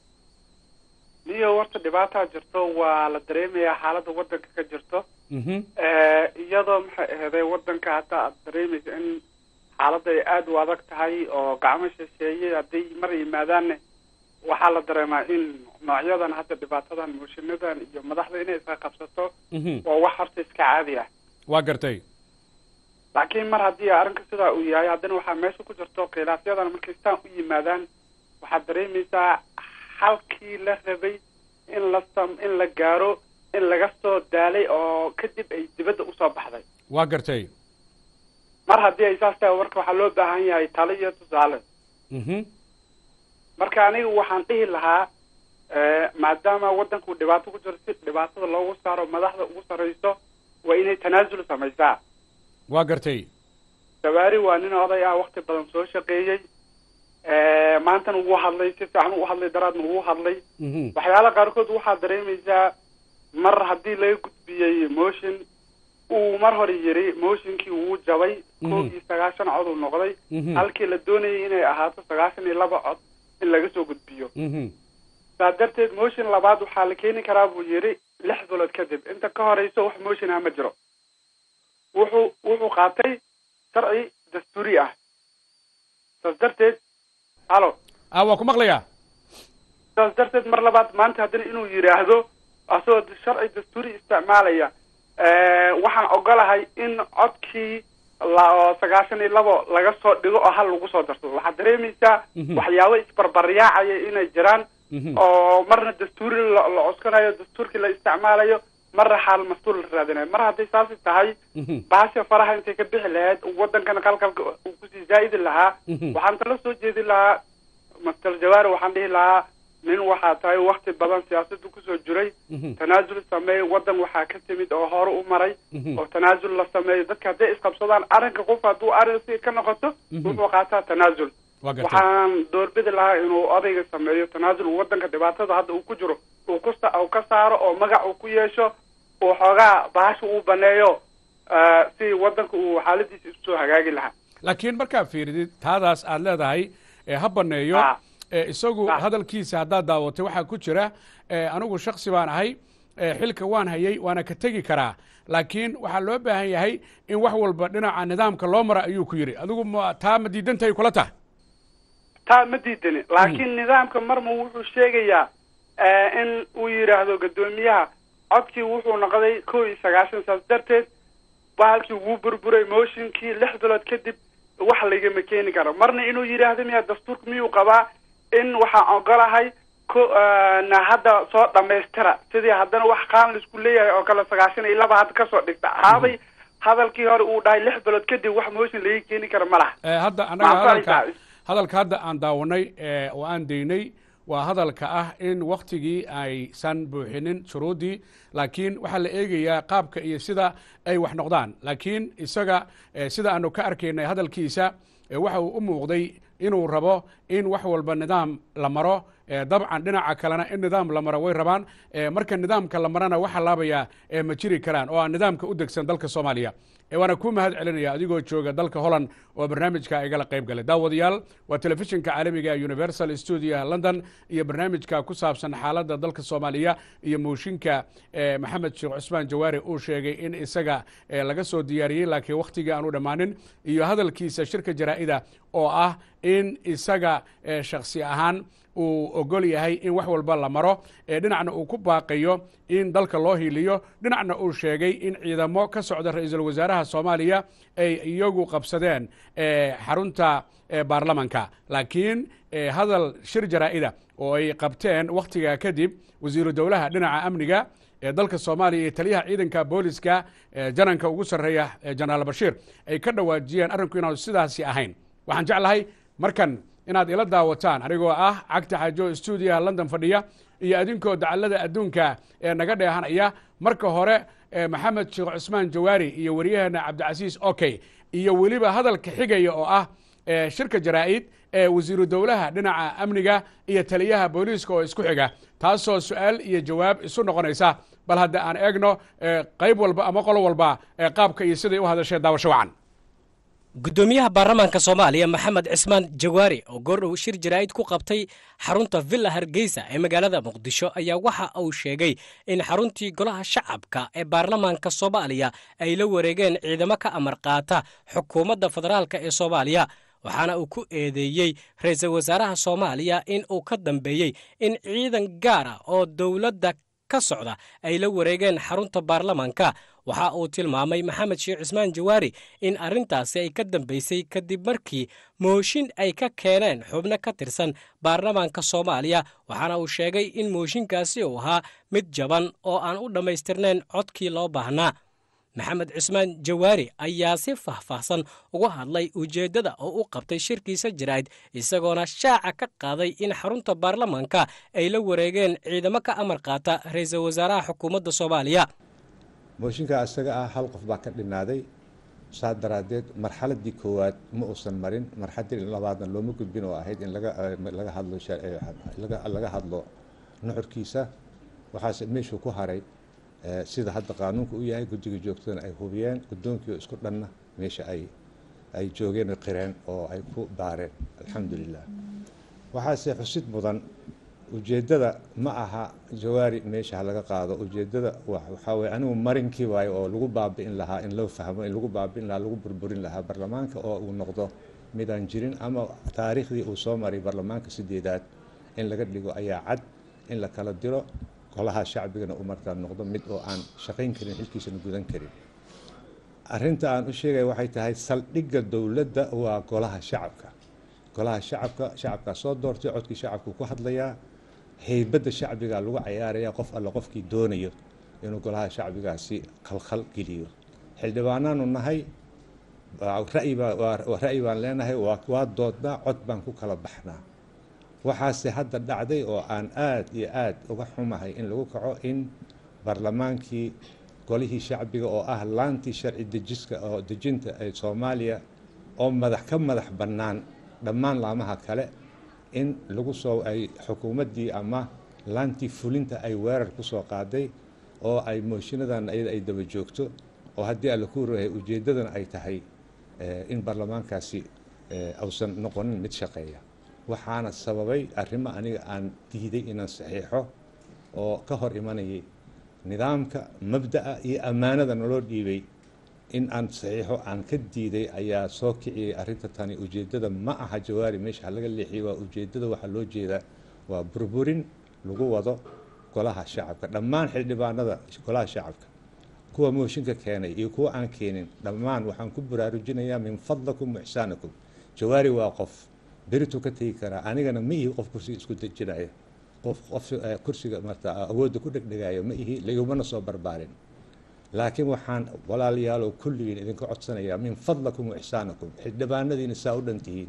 niyo warta dhibaataa jirto waa la dareemayaa xaaladda waddanka ka jirto mhm iyadoo maxay aheeday waddanka hadda aad dareemaysa in xaaladda ay aada u adag tahay oo gacmo shisheeye hadday mar yimaadaanne waxaa la dareemaa in noocyadan hadda dhibaatadan moshinadan iyo madaxda inay iska qabsato mhm waa wax horta iska caadi ah waa gartay laakiin mar haddii arrinka sidaa uu yahay haddana waxaa meesha ku jirto khilaafyadan markay staan u yimaadaan waxaad dareemaysaa halkii la rabay in la sam in la gaaro in laga soo daalay oo kadib ay dibadda usoo baxday waa gartay mar haddii ay saas tahay marka waxaa loo baahan yahay talo iyo tusaale mhm marka aniga waxaan dhihi lahaa maadaama waddanku dhibaato ku jiro si dhibaatada loogu saaro madaxda ugu sarrayso waa inay tanaasul samaysaa waa gartay dawaari waa nin oday ah wakti badan soo shaqeeyey maantana wuu hadlay si fiican u hadlay daraadna wuu hadlay mhm waxyaala qaarkood waxaad dareemaysaa mar haddii laga gudbiyey motion uu mar hore yiri motionkii wuu jabay kow iyo sagaashan cod uu noqday Mhm. halkii la doonayay inay ahaato sagaashan iyo laba cod in laga soo gudbiyo mhm saa darteed motion labaad waxaa la keeni karaa buu yiri lix bilood kadib inta ka horeyso wax motion ah ma jiro wuxuu wuxuu qaatay sharci dastuuri ah saas darteed halo ah waa ku maqlayaa saas darteed mar labaad maanta haddana inuu yidhaahdo asagoo sharci dastuuri isticmaalaya waxaan ogolahay in codkii la oo sagaashan iyo labo laga soo dhigo oo hal lagu soo darsado waxaad dareemaysaa Mhm. waxyaabo isbarbaryaacaya inay jiraan mhm oo marna dastuuri la la cuskanayo dastuurkii la isticmaalayo marna xaal mas-uul la raadinayo mar hadday saasi tahay mhm baasha faraha intay ka bixi lahayd waddankana qalqalka uu kusii zaa'idi lahaa Mhm. waxaan tala soo jeedi lahaa master jawaari waxaan dhihi lahaa nin waxaa tahay wakti badan siyaasaddu kusoo jiray mhm tanaasul sameey waddan waxaa ka timid oo hore u maray Mhm. oo tanaasul la sameeyo dadka hadday isqabsadaan arrinka qof hadduu arrin si ka noqoto Mhm. wuxuu qaataa tanaasul waa gartay waxaan doorbidi lahaa inuu odayga sameeyo tanaasul waddanka dhibaatada hadda uu ku jiro uu ku sa- uu ka saaro oo magac uu ku yeesho uu xoogaa bahasha uu baneeyo eh, si waddanka uu xaaladiisa isu soo hagaagi lahaa laakiin markaa fiiridid taadaas aad leedahay ee ha baneeyo Ah. ee isagu Ah. hadalkiisa haddaad daawatay waxaa ku jira ee anigu shaksi baan ahay ee xilka waan hayay waana ka tegi karaa laakiin waxaa loo baahan yahay in wax walba dhinaca nidaamka loo mara ayuu ku yidhi adigu ma taa ma diidantahay kula tahay taa ma diidani laakiin nidaamka marma wuxuu sheegayaa eh, in uu yidhaahdo guddoomiyaha codkii wuxuu noqday kow iyo sagaashan saas darteed bahalkii wuu burburay motionkii lix bilood kadib wax lagama keeni karo marna inuu yidhaahdo miya dastuurka miyuu qabaa in waxaan ogolahay ko na hadda soo dhamaystira sidii haddana wax qaan laisku leeyahay oo kale sagaashan iyo laba hadda kasoo dhigta haabay hadalkii hore uu dhahay lix bilood kadib wax motion laga keeni karo ma laha Eh, hadda annaga Maxaa hadalka fahaysaa? hadalka hadda aan daawanay ee oo aan daynay waa hadalka ah in waktigii aysan buuxinin shuruuddii laakiin waxaa la eegayaa qaabka iyo sida ay wax noqdaan laakiin isaga eh, sida aanu ka arkaynay hadalkiisa eh, waxa uu u muuqday inuu rabo in wax walba nidaam la maro eh, dabcan dhinaca kalena in nidaam la maro way rabaan eh, marka nidaamka la marana waxa laabayaa eh, ma jiri karaan oo aan nidaamka u degsan dalka soomaaliya Eh, waana ku mahad celinaya adigoo jooga dalka holland oo barnaamijka igala qayb galay daawadayaal waa telefishinka caalamiga ee universal studio london iyo barnaamijka ku saabsan xaaladda dalka soomaaliya iyo mooshinka eh, maxamed sheekh cusmaan jawaari uu sheegay in isaga eh, laga soo diyaariyey laakiin wakhtigii aanu dhammaanin iyo hadalkiisa shirka jaraa'ida oo ah in isaga eh, shakhsi ahaan uu ogol yahay in wax walba la maro ee dhinacna uu ku baaqayo in dalka loo hiiliyo dhinacna uu sheegay in ciidamo ka socda ra-iisul wasaaraha soomaaliya ay iyagu qabsadeen eh, xarunta eh, baarlamanka laakiin eh, hadal shir jaraa'ida oo ay qabteen wakhtiga kadib wasiiru dowlaha dhinaca amniga ee dalka soomaaliya iyo taliyaha ciidanka booliska ee jananka ugu sarreeya ee jenaraal bashiir ay ka dhawaajiyeen arrinku inaanu sidaasi ahayn waxaan jeclahay markan inaad ila daawataan anigoo ah cagta xaajo stuudiyaha london fadhiya iyo adinkoo dacallada adduunka ee naga dheehanaya marka hore eh, maxamed sheekh cusmaan jawaari iyo waryaheena cabdicasiis okey iyo weliba hadalka xigaya oo ah shirka jaraa-id ee wasiiru dowlaha dhinaca amniga iyo taliyaha booliiska oo isku xiga taasoo su-aal iyo jawaab isu noqonaysa bal hadda aan eegno qayb walba ama qolo walba qaabka iyo siday u hadashee daawasho wacan guddoomiyaha baarlamaanka soomaaliya maxamed cismaan jawaari oo goordhow shir jaraa'id ku qabtay xarunta villa hargeysa ee magaalada muqdisho ayaa waxa uu sheegay in xaruntii golaha shacabka ee baarlamaanka soomaaliya ay la wareegeen ciidamo ka amar qaata xukuumadda federaalka ee soomaaliya waxaana uu ku eedeeyey ra-iisul wasaaraha soomaaliya in uu ka dambeeyey in ciidan gaar ah oo dowladda ka socda ay la wareegeen xarunta baarlamaanka waxa uu tilmaamay maxamed sheekh cismaan jawaari in arrintaasi ay ka dambaysay kadib markii mooshin ay ka keeneen xubno ka tirsan baarlamaanka soomaaliya waxaana uu sheegay in mooshinkaasi uu ahaa mid jaban oo aan u dhammaystirnayn codkii loo baahnaa maxamed cismaan jawaari ayaa si faahfaahsan uga hadlay ujeeddada oo u qabtay shirkiisa jaraa'id isagoona shaaca ka qaaday in xarunta baarlamaanka ay la wareegeen ciidamo ka amar qaata ra-iisul wasaaraha xukuumadda soomaaliya mooshinka isaga ah hal qof baa ka dhinaaday saa daraaddeed marxaladii koowaad ma uusan marin marxaladii labaadna looma gudbin oo ahayd in laga hadlo laga hadlo nuxurkiisa waxaase meeshuu ku haray sida hadda qaanuunka u yahay guddiga joogtadana ay hubiyeen guddoonkii oo isku dhanna meesha ay ay joogeen oo qireen oo ay ku baareen alxamdulilah waxaase xusid mudan ujeeddada ma aha jawaari meesha ha laga qaado ujeeddada waxaa weye anigu marinkii waayo oo lagu baabi'in lahaa in loo fahmo in lagu baabi'in lahaa lagu burburin lahaa baarlamaanka oo uu noqdo midaan jirin ama taariikhdii uu soo maray baarlamaanka sideedaad in laga dhigo ayaa cad in la kala diro golaha shacbigana uu markaa noqdo mid oo aan shaqayn karin xilkiisana gudan karin arrinta aan u sheegaya waxay tahay saldhigga dowladda waa golaha shacabka golaha shacabka shacabkaa soo doortay codkii shacabku ku hadlayaa heybadda shacbiga lagu cayaaraya qof alle qofkii doonayo inuu golaha shacbigaasi khalkhal geliyo xildhibaanaanu nahay ra'yi baan leenahay waa doodnaa cod baan ku kala baxnaa waxaase hadda dhacday oo aan aad iyo aad uga xumahay in lagu kaco in baarlamaankii golihii shacbiga oo ah laantii sharci dejiska oo dejinta ee soomaaliya oo madax ka madax bannaan dhammaan laamaha kale in lagu soo ay xukuumaddii ama laantii fulinta ay weerar ku soo qaaday oo ay mooshiinadan iyada ay daba joogto oo haddii alla ku rahay ujeeddadana ay tahay in baarlamaankaasi ausan noqonin mid shaqeeya waxaana sababay arrimo aniga aan diiday inaan saxiixo oo ka hor imanayay nidaamka mabda'a iyo ammaanada naloo dhiibay in aan saxiixo aan ka diiday ayaa soo kiciyey arrinta tani ujeeddada ma aha jawaari meesha ha laga leexiyey waa ujeeddada waxaa loo jeedaa waa burburin lagu wado golaha shacabka dhammaan xildhibaanada golaha shacabka kuwa mooshinka keenay iyo kuwa aan keenin dhammaan waxaan ku baraarujinayaa min fadlakum waxsaanakum jawaari waa qof berituu ka tegi karaa anigana ma ihi qof kursiga isku dejinaya qof qof kursiga marta awoodda ku dhegdhegaayo ma ihi ligumana soo barbaarin laakiin waxaan walaalayaalow kulligiin idinka codsanayaa min fadlakum waxsaanakum xildhibaanadiina saa u dhan tihiin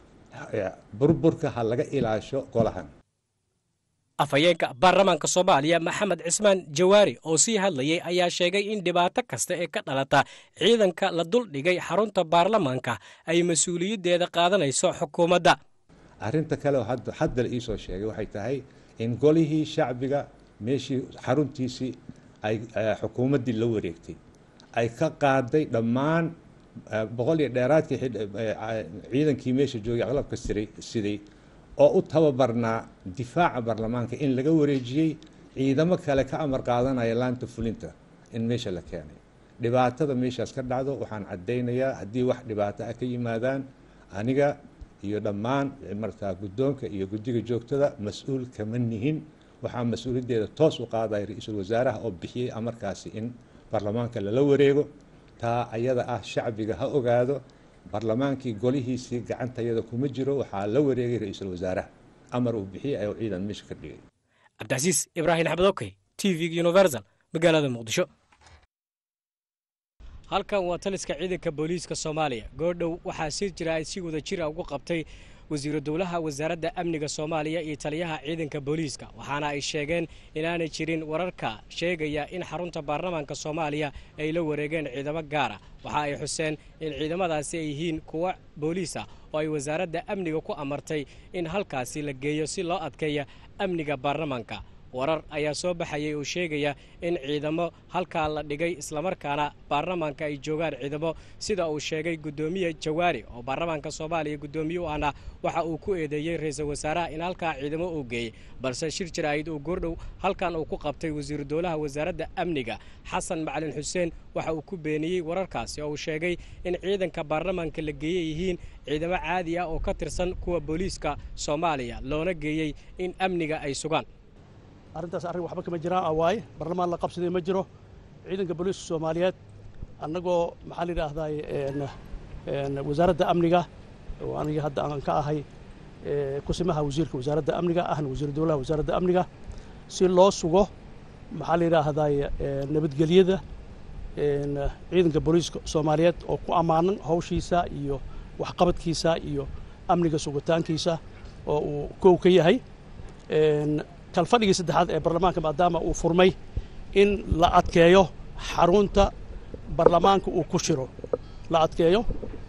burburka ha laga ilaasho golahan afhayeenka baarlamaanka soomaaliya maxamed cismaan jawaari oo sii hadlayay ayaa sheegay in dhibaato kasta ee ka dhalata ciidanka la duldhigay xarunta baarlamaanka ay mas-uuliyaddeeda qaadanayso xukuumadda arrinta kale oo hadda la iisoo sheegay waxay tahay in golihii shacbiga meeshii xaruntiisii ay xukuumaddii la wareegtay ay ka qaaday dhammaan boqol iyo dheeraadkii ciidankii meesha joogay aqlabka siray siday oo u tababarnaa difaaca baarlamaanka in laga wareejiyey ciidamo kale ka amar qaadanaya laanta fulinta in meesha la keenay dhibaatada meeshaas ka dhacdo waxaan caddaynayaa haddii wax dhibaato ah ka yimaadaan aniga iyo dhammaan markaa guddoonka iyo guddiga joogtada mas-uul kama nihin waxaa mas-uuliyaddeeda toos u qaadaya ra-iisul wasaaraha oo bixiyey amarkaasi in baarlamaanka lala wareego taa ayada ah shacbiga ha ogaado baarlamaankii golihiisii gacantayada kuma jiro waxaa la wareegay ra-iisul wasaaraha amar uu bixiyey ayuu ciidan meesha ka dhigay cabdicasiis ibraahim axmed okey t v universal magaalada muqdisho halkan waa taliska ciidanka booliiska soomaaliya goordhow waxaa sir jira ay si wada jira ugu qabtay wasiiru dowlaha wasaaradda amniga soomaaliya iyo taliyaha ciidanka booliiska waxaana ay sheegeen inaanay jirin wararka sheegaya in xarunta baarlamaanka soomaaliya ay la wareegeen ciidamo gaara waxa ay xuseen in ciidamadaasi ay yihiin kuwa booliis ah oo ay wasaaradda amniga ku amartay in halkaasi la geeyo si loo adkeeya amniga baarlamaanka warar ayaa soo baxayay oo sheegaya in ciidamo halkaa la dhigay islamarkaana baarlamaanka ay joogaan ciidamo sida uu sheegay guddoomiye jawaari oo baarlamaanka soomaaliya guddoomiye u ahna waxa uu ku eedeeyey ra-iisul wasaaraha in halkaa ciidamo uu geeyey balse shir jaraa'id uu goordhow halkan uu ku qabtay wasiiru dowlaha wasaaradda amniga xasan macalin xuseen waxa uu ku beeniyey wararkaasi oo uu sheegay in ciidanka baarlamaanka la geeyey yihiin ciidamo caadi ah oo ka tirsan kuwa booliiska soomaaliya loona geeyey in amniga ay sugaan arrintaas arrin waxba kama jiraan a waaye barlamaan la qabsaday ma jiro ciidanka booliiska soomaaliyeed annagoo maxaa la yidhaahdaay wasaaradda amniga oo aniga hadda aan ka ahay kusimaha wasiirka wasaaradda amniga ahna wasiiru dowlaha wasaaradda amniga si loo sugo maxaa la yidhaahdaay nabadgelyada ciidanka booliiska soomaaliyeed oo ku ammaanan hawshiisa iyo waxqabadkiisa iyo amniga sugitaankiisa oo uu kow ka yahay kalfadhigii saddexaad ee baarlamaanka maadaama uu furmay in la adkeeyo xarunta baarlamaanka uu ku shiro la adkeeyo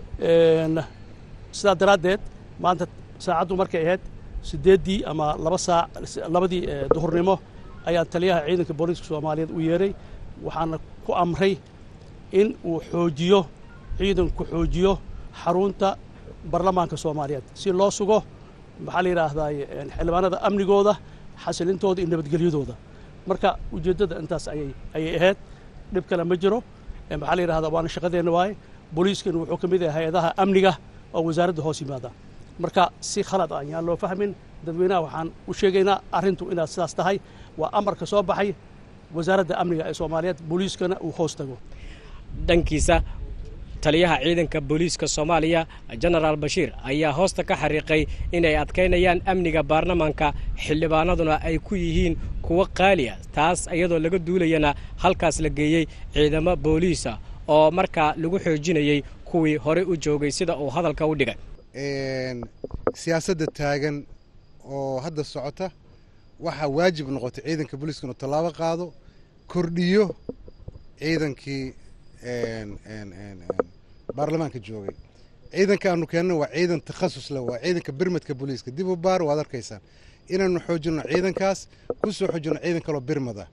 sidaa daraaddeed maanta saacaddu markay ahayd siddeeddii ama laba saac labadii duhurnimo ayaan taliyaha ciidanka booliiska soomaaliyeed u yeeray waxaana ku amray in uu xoojiyo ciidanku xoojiyo xarunta baarlamaanka soomaaliyeed si loo sugo maxaa la yidhaahdaay xildhibaanada amnigooda xasilintooda iyo nabadgelyadooda marka ujeeddada intaas ayay ayay ahayd dhib kale ma jiro maxaa la yidhahdaa waana shaqadeenna waaye booliiskana wuxuu ka mid yahay hay-adaha amniga oo wasaaradda hoos yimaada marka si khalad ah yaan loo fahmin dadweynaha waxaan u sheegaynaa arrintu inaad sidaas tahay waa amarka soo baxay wasaaradda amniga ee soomaaliyeed booliiskana uu hoos tago dhankiisa taliyaha ciidanka booliiska soomaaliya jenaraal bashiir ayaa hoosta ka xariiqay inay adkaynayaan amniga baarlamaanka xildhibaanaduna ay ku yihiin kuwo qaaliya taas iyadoo laga duulayana halkaas la geeyey ciidamo booliisa oo markaa lagu xoojinayey kuwii horey u joogay sida uu hadalka u dhigay siyaasadda taagan oo hadda socota waxaa waajib noqotay ciidanka booliiska inuu tallaabo qaado kordhiyo ciidankii baarlamaanka joogay ciidanka aanu keenna waa ciidan takhasus leh waa ciidanka birmadka booliiska dib u baar waad arkaysaan inaanu xoojinno ciidankaas ku soo xoojinno ciidan kaloo birmada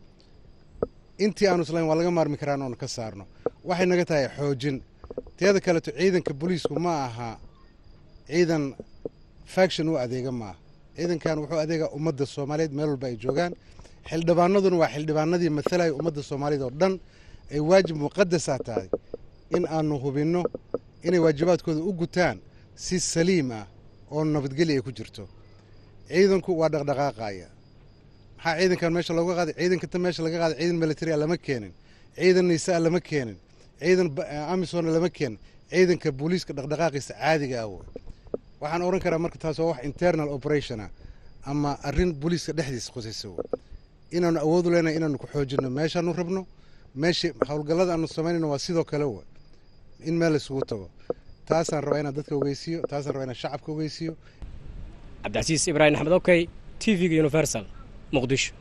intii aanu islayn waa laga maarmi karaan oonu ka saarno waxay naga tahay xoojin teeda kaleto ciidanka booliisku ma aha ciidan faction u adeega maaha ciidankan wuxuu adeegaa ummadda soomaaliyeed meel walba ay joogaan xildhibaanaduna waa xildhibaanadii matalaya ummadda soomaaliyeed oo dhan ay waajib muqadasaa tahay in aanu hubinno inay waajibaadkooda u gutaan si saliim ah oo nabadgelya ay ku jirto ciidanku waa dhaqdhaqaaqaya maxaa ciidankan meesha looga qaaday ciidankata meesha laga qaaday ciidan military a lama keenin ciidan niisaa lama keenin ciidan amisona lama keenin ciidanka booliiska dhaqdhaqaaqiisa caadiga ah wey waxaan odhan karaa marka taas waa wax internal operation ah ama arrin booliiska dhexdiisa qusaysa wey inaanu awoodu leenahay inaanu ku xoojinno meeshaanu rabno meesha howlgallada aanu samaynayno waa sidoo kale wey in meel isugu tago taasaan rabaa inaan dadka ogeysiiyo taasaan rabaa inaan shacabka ogeysiiyo cabdicasiis ibraahim axmed okey t v-ga universal muqdisho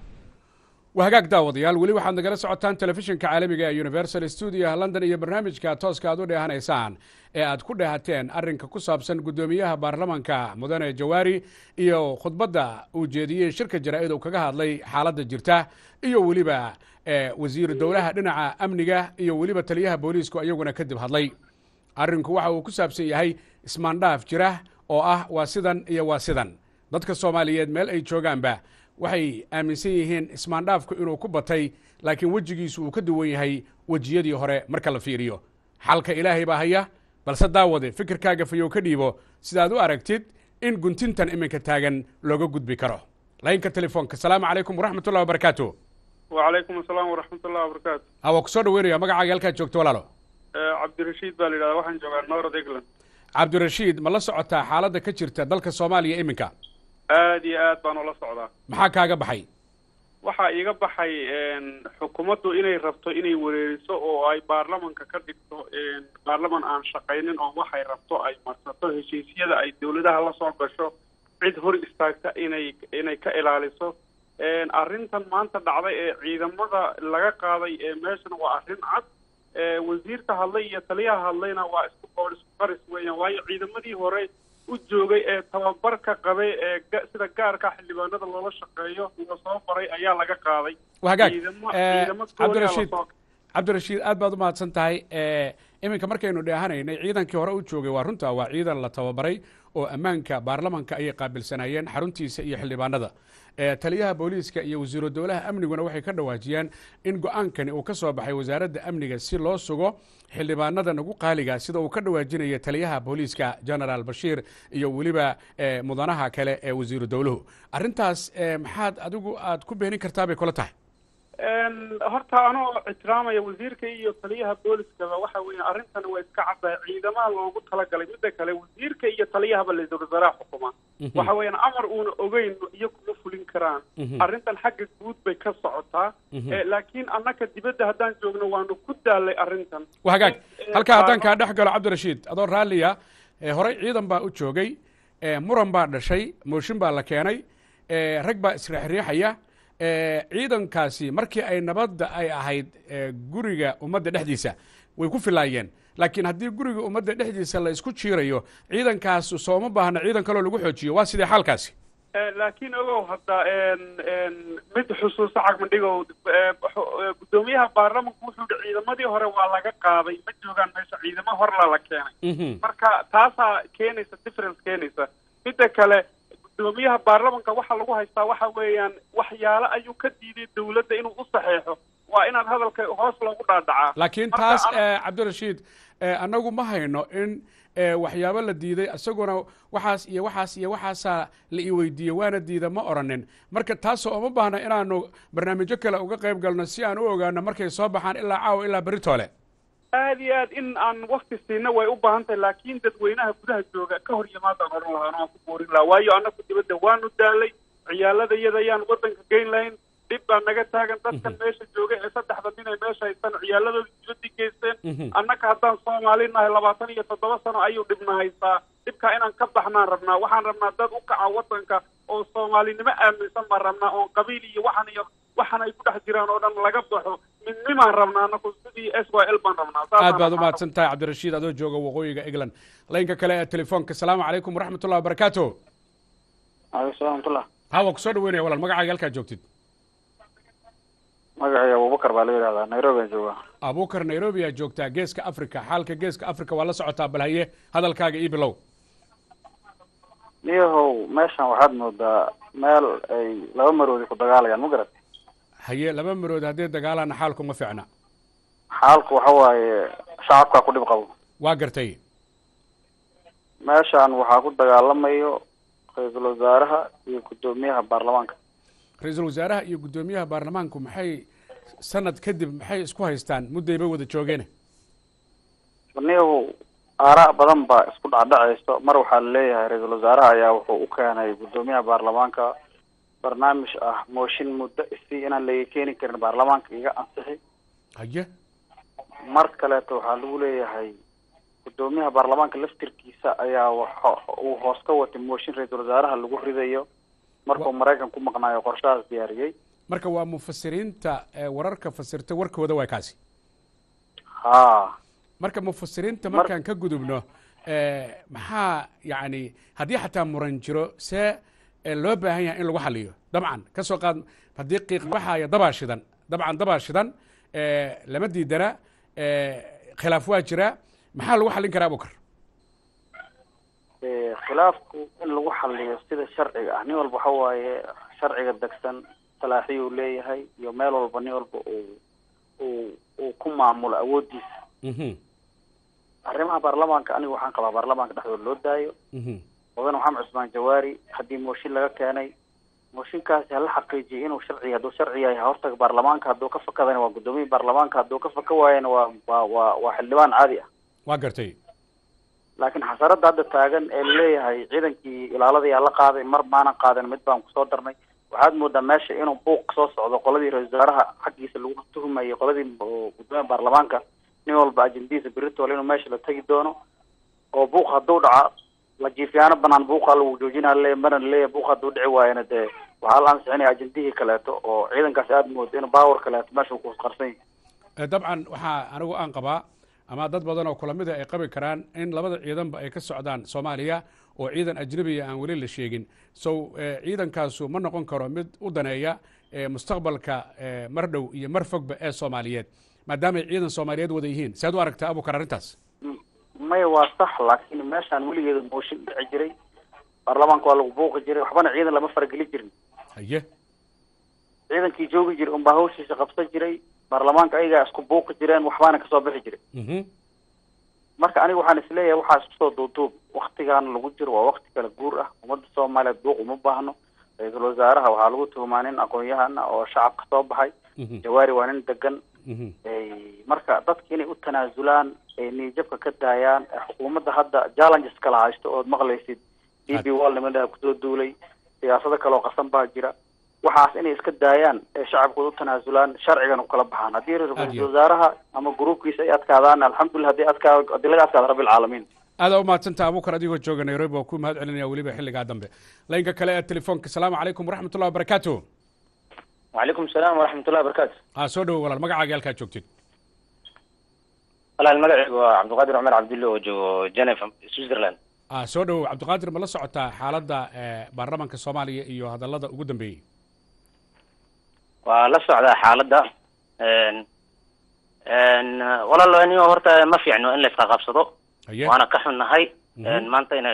waa hagaag daawadayaal weli waxaad nagala socotaan telefishinka caalamiga ee universal stuudiyaha london iyo barnaamijka tooska aad u dheehanaysaan ee aad ku dheehateen arrinka ku saabsan guddoomiyaha baarlamanka mudane jawaari iyo khudbadda uu jeediyey shirka jaraa'id uu kaga hadlay xaaladda jirta iyo weliba wasiiru dowlaha dhinaca amniga iyo weliba taliyaha booliisku iyaguna kadib hadlay arrinku waxa uu ku saabsan yahay ismaandhaaf jira oo ah waa sidan iyo waa sidan dadka soomaaliyeed meel ay joogaanba waxay aaminsan yihiin ismaandhaafku inuu ku batay laakiin wejigiisu uu ka duwan yahay wejiyadii hore marka la fiiriyo xalka ilaahay baa haya balse daawade fikirkaaga fayow ka dhiibo sidaad u aragtid in guntintan iminka taagan looga gudbi karo laynka telefoonka asalaamu calaykum waraxmatullahi wabarakaatu wacalaykum asalaam waraxmatullahi wabarakaatu waa kusoo dhaweynaya magacaaga halkaad joogto walaalo cabdirashiid baa la yidhahdaa waxaan joogaa north england cabdirashiid ma la socotaa xaaladda ka jirta dalka soomaaliya iminka aad iyo aad baan ula socdaa maxaa kaaga baxay waxaa iiga baxay xukuumaddu inay rabto inay wareeriso oo ay baarlamanka ka dhigto baarlaman aan shaqaynin oo waxay rabto ay marsato heshiisyada ay dawladaha la soo gasho cid hor istaagta inay inay ka ilaaliso arrintan maanta dhacday ee ciidamada laga qaaday ee meeshana waa arrin cad wasiirka hadlay iyo taliyaha hadlayna waa isku qoor isku qaris weeyaan waayo ciidamadii hore u joogay ee tababarka qabay ee ga- sida gaarka xildhibaanada loola shaqeeyo la soo baray ayaa laga qaaday waa hagaag ciidamo Eh, ciidamo gooni ah cabdirashiid lasoo cabdirashiid aad baad u mahadsan tahay Eh, iminka markaynu dheehanaynay ciidankii hore u joogay waa runta waa ciidan la tababaray oo ammaanka baarlamanka ayay qaabilsanayeen xaruntiisa iyo xildhibaanada Eh, taliyaha booliiska iyo wasiiru dowlaha amniguna waxay ka dhawaajiyeen in go-aankani uu ka soo baxay wasaaradda amniga si loo sugo xildhibaanada nagu qaaliga sida uu ka dhawaajinaya taliyaha booliiska generaal bashiir iyo weliba eh, mudanaha kale ee wasiiru dowluhu arrintaas eh, maxaad adigu aad ku beenin kartaa bay kula tahay Een, horta anoo ixtiraamaya wasiirka iyo taliyaha booliskaba waxa weeye arrintan waa iska caddahay ciidamaha loogu talagalay midda kale wasiirka iyo taliyahaba la-iisul wasaaraha xukuma Mhm. waxa weeyaan amar uuna ogeyn iyo kuma fulin karaan Mhm. arrintan xagga guud bay ka socotaa Mhm. Eh, laakiin annaka dibadda haddaan joogno waanu ku daalay arrintan waa hagaag Eh, halkaa haddaan kaa baarlama- dhex galo cabdirashiid adoo raalliya eh, horey ciidan baa u joogay eh, muran baa dhashay mooshin baa la keenay eh, rag baa isriixriixaya eh, ciidankaasi markii ay nabadda ay ahayd eh, guriga ummadda dhexdiisa way ku filaayeen laakiin haddii guriga ummadda dhexdiisa la isku jiirayo ciidankaas sooma baahna ciidan kaloo lagu xoojiyo waa sidee xaalkaasi Eh, laakiin ogow hadda een, een, mid xusuuso cagmadhigow eh, xu- eh, guddoomiyaha baarlamanku wuxuu yihi ciidamadii hore waa laga qaaday ma joogaan meesha ciidamo horla la keenay marka taasaa keenaysa difference keenaysa midda kale guddoomiyaha baarlamanka waxaa lagu haystaa waxa weeyaan waxyaalo ayuu ka diiday dawladda inuu u saxeexo waa inaad hadalka hoos loogu dhaadhacaa laakiin Marka taas ana- eh, cabdirashiid eh, annagu ma hayno in eh, waxyaabo la diiday isaguna waxaas iyo waxaas iyo waxaasaa la i weydiiyey waana diida ma oranin marka taasoo uma baahna inaanu barnaamijyo kale uga qayb galno si aan u ogaano markay soo baxaan ilaa caawa ilaa beritoole aad iyo aad in aan wakti siina way u baahan tahay laakiin dadweynaha gudaha jooga ka hor yimaadaan oran lahaa waan ku boorin lahaa waayo annagu dibadda waanu daalay ciyaalada iyada ayaan waddanka geyn lahayn dhib baa naga taagan dadkan meesha jooga ee saddexda nin ay meesha haystaan ciyaaladooda dibadda geysteen Mhm. annaka haddaan soomaali nahay labaatan iyo toddoba sano ayuu dhibna haystaa dhibkaa inaan ka baxnaan rabnaa waxaan rabnaa dad u kaca waddanka oo soomaalinimo aaminsan baan rabnaa oon qabiil iyo waxan iyo waxan ay ku dhex jiraan oo dhan laga baxo midnimaan rabnaa anaku sidii s y l baan rabnaa aad saasaan baad u rabnaa. mahadsan tahay cabdirashiid adoo jooga waqooyiga england laynka kale ee telefoonka asalaamu calaykum waraxmat ullahi wabarakaatu aleykum salam raxmatullah hawa kusoo dhaweynaya walaal magacaaga halkaa joogtid magacayga abubakar baa la yidhahdaa nairobi aan joogaa abuukar nairobi aa joogtaa geeska africa xaalka geeska africa waa la socotaa bal haye hadalkaaga ii bilow niyahow meeshan waxaad moodaa meel ay laba maroodi ku dagaalayaan ma garat haye laba marood haddii dagaalana xaalku ma fiicna xaalku waxa waaye shacabkaa ku dhib qabo waa gartay meeshan waxaa ku dagaalamayo ra-iisul wasaaraha iyo guddoomiyaha baarlamaanka ra-iisul wasaaraha iyo guddoomiyaha baarlamaanku maxay sanad kadib maxay isku haystaan muddayba wada joogeen niyahow aaraa badan baa isku dhacdhacayso mar waxaa laleeyahay ra-iisul wasaaraha ayaa wuxuu u keenay guddoomiyaha baarlamaanka barnaamij ah mooshin muddo isii inaan laga keeni karin baarlamaanka iga ansixi haye mar kaleeto waxaa lagu leeyahay guddoomiyaha baarlamaanka laftirkiisa ayaa waxa uu hoos ka watay mooshin ra-iisul wasaaraha lagu ridayo markuu maraykan ku maqnaayo qorshahaas diyaariyey marka waa mufasiriinta ee wararka fasirta warkooda waa kaasi ha marka mufasiriinta markaan ka gudubno eh, maxaa yacni haddii xataa muran jiro see eh, loo baahan yahay in lagu xaliyo dabcan ka soo qaad haddii qiiq baxaya dabaa shidan dabcan dabaa shidan eh, lama diidana eh, khilaaf waa jira maxaa lagu xallin karaa abukar Eh, khilaafku in lagu xaliyo sida sharciga ah nin walba waxa waaye sharciga degsan salaaxiyuu leeyahay iyo meel walba nin walba uu uu uu ku maamulo awoodiisa arrimaha baarlamaanka aniga waxaan qabaa baarlamaanka dhexdooda loo daayo mudane maxamed cusmaan jawaari haddii mooshin laga keenay mooshinkaasi hala xaqiijiyo inuu sharci hadduu sharci yahay hortaga baarlamaanka hadduu ka fakadana waa guddoomiya baarlamaanka hadduu ka faka waayana waa waa waa waa xildhibaan caadi ah waa gartay laakiin xasarada hadda taagan ee laleeyahay ciidankii ilaaladayaa la qaaday mar maanan qaadan mid baan kusoo darnay waxaad moodaa meesha inuu buuq soo socdo qoladii ra-isul wasaaraha xaggiisa lagu tuhumayay qoladii oo guddoomiya baarlamaanka nin walba ajendihiisa beritoole inuu meesha la tegi doono oo buuq hadduu dhaca la jiifyaano banaan buuqa lagu joojinaa le marna laleeyahay buuq hadduu dhici waayana dee waxaa la ansixinaya ajendihii kaleeto oo ciidankaasi aada moodo inuu baawar kaleeto meesha uu ku qarsan yahay Eh, dabcan waxaa anigu aan qabaa ama dad badan oo kulamida ay qabi karaan in labada ciidanba ay ka socdaan soomaaliya oo ciidan ajnabiya aan weli la sheegin so ciidankaasu ma noqon karo mid u daneeya mustaqbalka mar dhow iyo mar fogba ee soomaaliyeed maadaamay ciidan soomaaliyeed wada yihiin sead u aragtaa abukar arrintaas maya waa sax laakiin meeshaan weligeeda mooshin dhici jiray baarlamaanka waa lagu buuqi jiray waxbana ciidan lama farageli jirin haye ciidankii joogi jiray unbaa hawshiisa qabsan jiray baarlamaanka ayagaa isku buuqi jireen waxbaana kasoo bixi jiray marka aniga waxaan isleeyahay waxaa isku soo duuduub waktigan lagu jiro waa wakti kala guur ah ummadda soomaaliyeed buuq uma baahno ra-iisul wasaaraha waxaa lagu tuhumaa nin aqoon-yahana oo shacabka soo baxay jawaari waa nin degan marka dadka inay u tanaasulaan ay niyajabka ka daayaan xukuumadda hadda challenges kala haysto ood maqlaysid d b wall niman kusoo duulay siyaasado kale oo qasan baa jira waxaas inay iska daayaan ee shacabkooda u tanaasulaan sharcigan u kala baxaan haddii ra-iisul wasaaraha ama gruubkiisa ay adkaadaan alxamdulillah hadii adkaa hadii laga adkaado rabbilcaalamiin aada u mahadsantaha abukar adigoo jooga nairobi waa ku mahad celinaya weliba xilligaa dambe laynka kale ee telefoonka asalaamu calaykum waraxmat ullahi wabarakaatu وعليكم السلام ورحمة الله وبركاته aa soo dhowo walaal magacaaga halkaa joogtid والله المقعد عبد القادر عمر عبد الله وجو جنيف سويسرلاند aa soo dhowow cabdiqaadir ma la socotaa xaaladda baarlamaanka soomaaliya iyo hadallada ugu dambeeyey waa la socdaa xaaladda walaalo anigo horta ma fiicno in la iska qabsado haye waana ka xunnahay maanta inay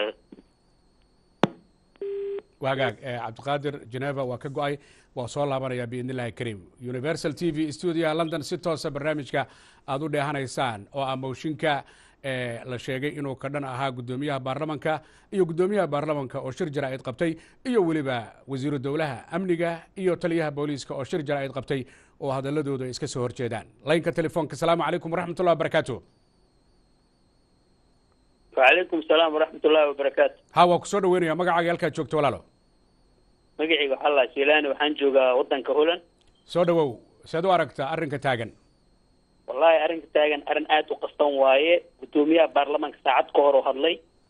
waagaag cabdiqaadir geneva waa ka go-ay waa soo laabanaya biidn illahi kariim universal t v studioha london si toosa barnaamijka aada u dheehanaysaan oo ah mooshinka la sheegay inuu ka dhan ahaa guddoomiyaha baarlamanka iyo guddoomiyaha baarlamanka oo shir jaraa'id qabtay iyo weliba wasiiru dowlaha amniga iyo taliyaha booliiska oo shir jaraa'id qabtay oo hadaladoodu ay iska soo horjeedaan laynka telefoonka asalaamu calaykum waraxmat ullahi wabarakaatu وعليكم السلام ورحمة الله وبركاته ha waa ku soo dhaweynaya magacaaga halkaad joogto walaalo magacayga waxaa la shiilaani waxaan joogaa waddanka Holland soo dhawow sead u aragtaa arrinka taagan wallahi arrinka taagan arrin aad u qastan waaye guddoomiyaha baarlamaanka saacad ka hor oo hadlay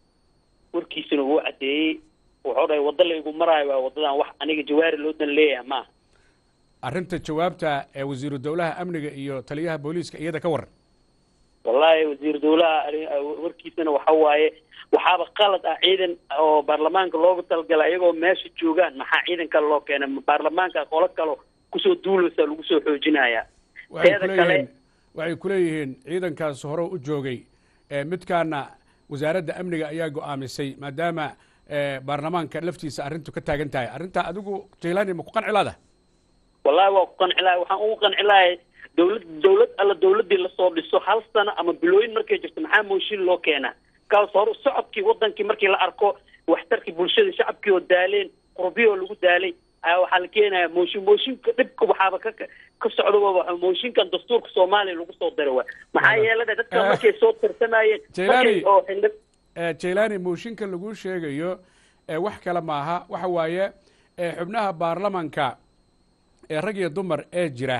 warkiisuna wuu caddeeyey wuxuu dhahay waddo laygu maraayo waa waddadan wax aniga jawaari loo dan leeyahay maaha arrinta jawaabta ee wasiiru dowlaha amniga iyo taliyaha booliiska iyada ka waran wallahi wasiir dowlaha arrin- warkiisana waxa waaye waxaaba qalad ah ciidan oo baarlamaanka loogu talagalay iyagoo meesha joogaan maxaa ciidan kale loo keenay Ma baarlamaanka qolo kale kusoo duulaysa lagu soo xoojinayaa waxay teeda kale kuleeyihiin waxay ku leeyihiin ciidankaas hore u joogay ee midkaana wasaaradda amniga ayaa go-aamisay maadaama ee, baarlamaanka laftiisa arrintu ka taagan tahay arrintaa adigu jaylani ma ku qanci laada wallahi waa ku qanci lahay waxaan ugu qanci lahay dowlad dowlad alla dowladii lasoo dhiso hal sano ama bilooyin markay jirto maxaa mooshin loo keenaa kaas hore socodkii wadankii markii la arko waxtarkii bulshada shacabkii oo daaleen qurbiyoo lagu daalay ayaa waxaa la keenaya mooshin mooshinka dhibka waxaaba ka ka socda waa mooshinkan dastuurka soomaaliya lagu soo diray waa maxaa yeelay dadka markay soo tartamayeen Jailani. markay oo xildhib ee, jaylani mooshinka lagu sheegayo ee, wax kale maaha waxa waaye ee, xubnaha baarlamanka ee rag iyo dumar ee jira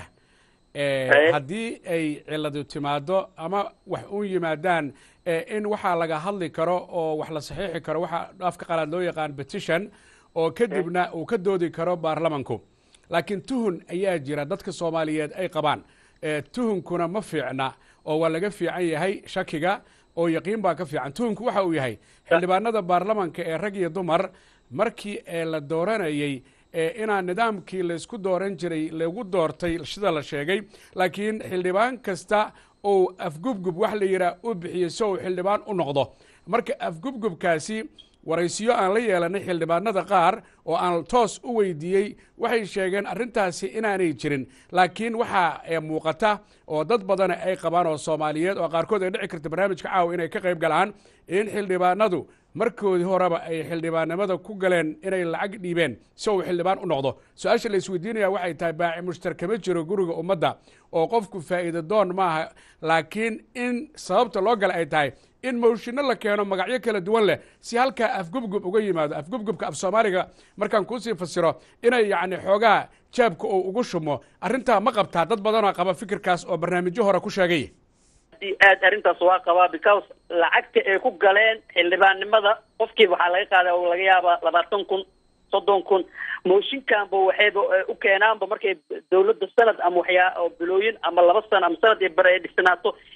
ee, Haye. haddii ay ciladu timaado ama wax u yimaadaan ee, in waxaa laga hadli karo oo wax la saxiixi karo waxa afka qalaad loo yaqaan petition oo kadibna uu ka doodi karo baarlamanku laakiin tuhun ayaa jira dadka soomaaliyeed ay qabaan ee, tuhunkuna ma fiicna oo waa laga fiican yahay shakiga oo yaqiin baa ka fiican tuhunku waxa uu yahay xildhibaanada baarlamanka ee rag iyo dumar markii ee la dooranayey ee inaan nidaamkii laysku dooran jiray lagu doortay sida la sheegay laakiin xildhibaan kasta uu afgubgub wax la yidhaah u bixiyey si uu xildhibaan u noqdo marka afgubgubkaasi waraysiyo aan la yeelanay xildhibaanada qaar oo aan toos u weydiiyey waxay sheegeen arrintaasi inaanay jirin laakiin waxaa ee muuqata oo dad badana ay qabaan oo soomaaliyeed oo qaarkood ay dhici karta barnaamijka caawa inay ka qayb galaan in xildhibaanadu markoodii horeba ay xildhibaannimada ku galeen inay lacag dhiibeen si uu xildhibaan u noqdo su-aasha la isweydiinaya waxay tahay baaci mushtar kama jiro guriga ummadda oo qofku faa'iida doon maaha laakiin in sababta loo gala ay tahay in mooshinno la keeno magacyo kala duwan leh si halkaa afgubgub uga yimaado afgubgubka af soomaaliga markaan kuusii fasiro inay yacni xoogaa jaabka uu ugu shumo arrintaa ma qabtaa dad badanoo qaba fikirkaas oo barnaamijyo hore ku sheegay aad aad arrintaas waa qabaa because lacagta ay ku galeen xildhibaannimada qofkiiba waxaa laga qaadaa oo laga yaabaa labaatan kun soddon kun mooshinkanba waxayba eh, u keenaanba markay dowladda sanad ama waxyaa oo bilooyin ama laba sano ama sanad ay bare ay dhisnaato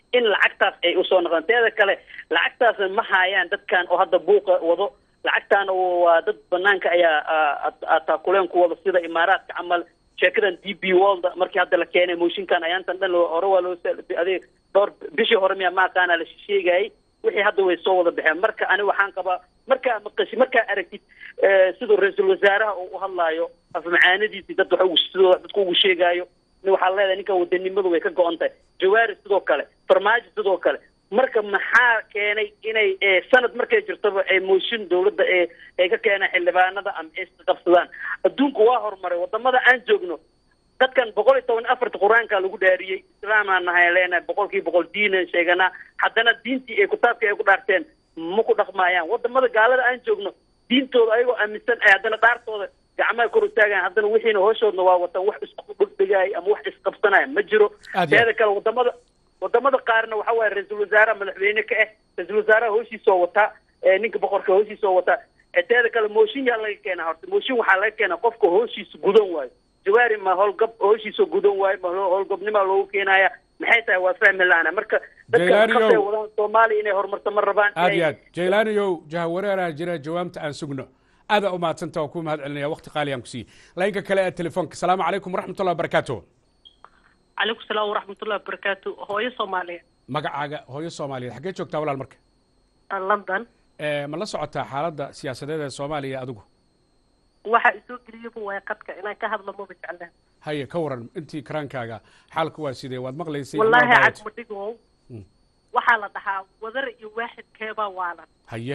in lacagtaas ay usoo noqdaan teeda kale lacagtaasna ma haayaan dadkan oo hadda buuqa wado lacagtaana waa dad banaanka ayaa taakuleen ku wado sida imaaraadka camal sheekadan d b world markii hadda la keenay mooshinkan ayaantan dhan hore waa loo adeeg dhowr bishii hore miya ma aqaana la sheegayay wixii hadda way soo wada baxeen marka ani waxaan qabaa markaa maqashi markaa aragtid siduu ra-iisul wasaaraha uu u hadlaayo afmacaanadiisii dad wax ugu sidoo dadku ugu sheegaayo waxaa leedahay ninkan wadanimadu way ka go-on tahay jawaari sidoo kale farmaajo sidoo kale marka maxaa keenay inay sanad markay jirtaba ay mooshin dawladda ee ay ka keenaan xildhibaanada ama ay isqabsadaan adduunku waa horumaray wadamada aan joogno dadkan boqol iyo toban afarta qur-aanka lagu dhaariyey islaamaan nahay leenahay boqolkii boqol diina sheeganaa haddana diintii ay kitaabkii ay ku dhaarteen ma ku dhaqmaayaan wadamada gaalada aan joogno diintooda ayagoo aaminsan ay haddana dhaartooda gacmaha kor utaagaan haddana wixiina hooshoodna waa wataan wax isku dhegdhegaaya ama wax isqabsanaya ma jiro teeda kale wadamada wadamada qaarna waxa waaye ra-iisul wasaaraha madaxweyne ka ah ra-iisul wasaaraha hooshiisoo wataa ninka boqorka hooshiisoo wataa teeda kale mooshin yaa laga keenaa horta mooshin waxaa laga keenaa qofka hooshiisa gudan waayo jawaari ma howlgab hooshiisa gudan waayo ma howlgabnimaa loogu keenaya maxay tahay waa fahmi la-ana marka dadka qabtay wadaan soomaaliya inay horumarto ma rabaan aad iyo aad jaylaaniyow jahawareeraha jira jawaabta aan sugno aadaa u mahadsanta waa ku mahad celinaya waqti qaaliyan ku siiyey laynka kale ee telefoonka asalaamu calaykum waraxmatullahi wabarakaatu calaykum salaam waraxmatullahi wabarakaatu hooyo soomaaliya magacaaga hooyo soomaaliyeed xaggee joogtaa walaal marka london ma la socotaa xaaladda siyaasadeed ee soomaaliya adigu waxa isoo geliyaba waay qadka inaan ka hadlo maba jeclaan haye ka waran intii karaankaaga xaalka waa sidee waad maqlaysay wallaahi cagmadhigow waxaa la dhahaa wadar iyo waaxidkeebaa waalan haye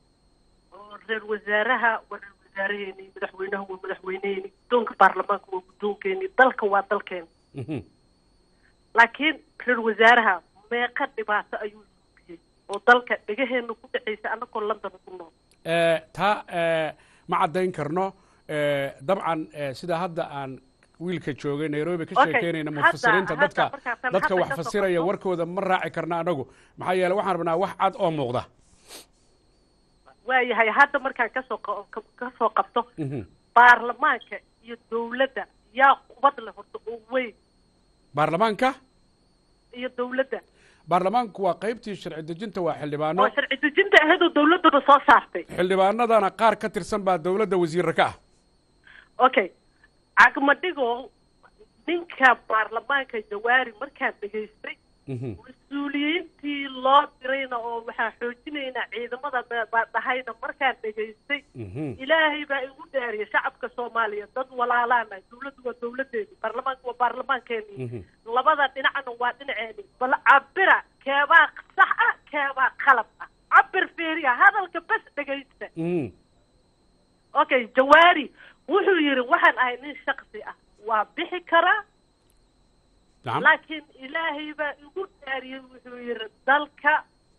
oo reer wasaaraha waa reer wasaaraheeni madaxweynaha waa madaxweyneheeni guddoonka baarlamaanka waa guddoonkeeni dalka waa dalkeeni laakiin reer wasaaraha meeqa dhibaato ayuu suubiyey oo dalka dhegaheenna ku dhacaysa annagoo london ku nool taa ma caddayn karno dabcan sida hadda aan wiilka joogay nairobi ka sheekeynayna mufasiriinta dadka dadka wax fasiraya warkooda ma raaci karna anagu maxaa yeele waxaan rabnaa wax cad oo muuqda waayahay hadda markaan kasoo kasoo qabto baarlamaanka iyo dawladda yaa qubad leh horta oo weyn baarlamaanka iyo dawladda baarlamaanku waa qaybtii sharci dejinta waa xildhibaano oo sharci dejinta ahayd oo dawladduna soo saartay xildhibaanadana qaar ka tirsan baa dawladda wasiirra ka ah okay cagmadhigo ninka baarlamaanka jawaari markaan dhegaystay mas-uuliyiintii loo dirayna oo waxaa xoojinaynaa ciidamada baa dhahayna markaan dhegaystay ilaahay baa igu dhaariyay shacabka soomaaliya dad walaalaana dawladdu waa dawladeeni baarlamaanka waa baarlamaankeeni labada dhinacna waa dhinaceeni bal cabira keebaa sax ah keebaa qalab ah cabir fiiriya hadalka bes dhegaysta okay jawaari wuxuu yidhi waxaan ahay nin shaksi ah waa bixi karaa laakiin ilaahay baa igu dhaariyey wuxuu yidhi dalka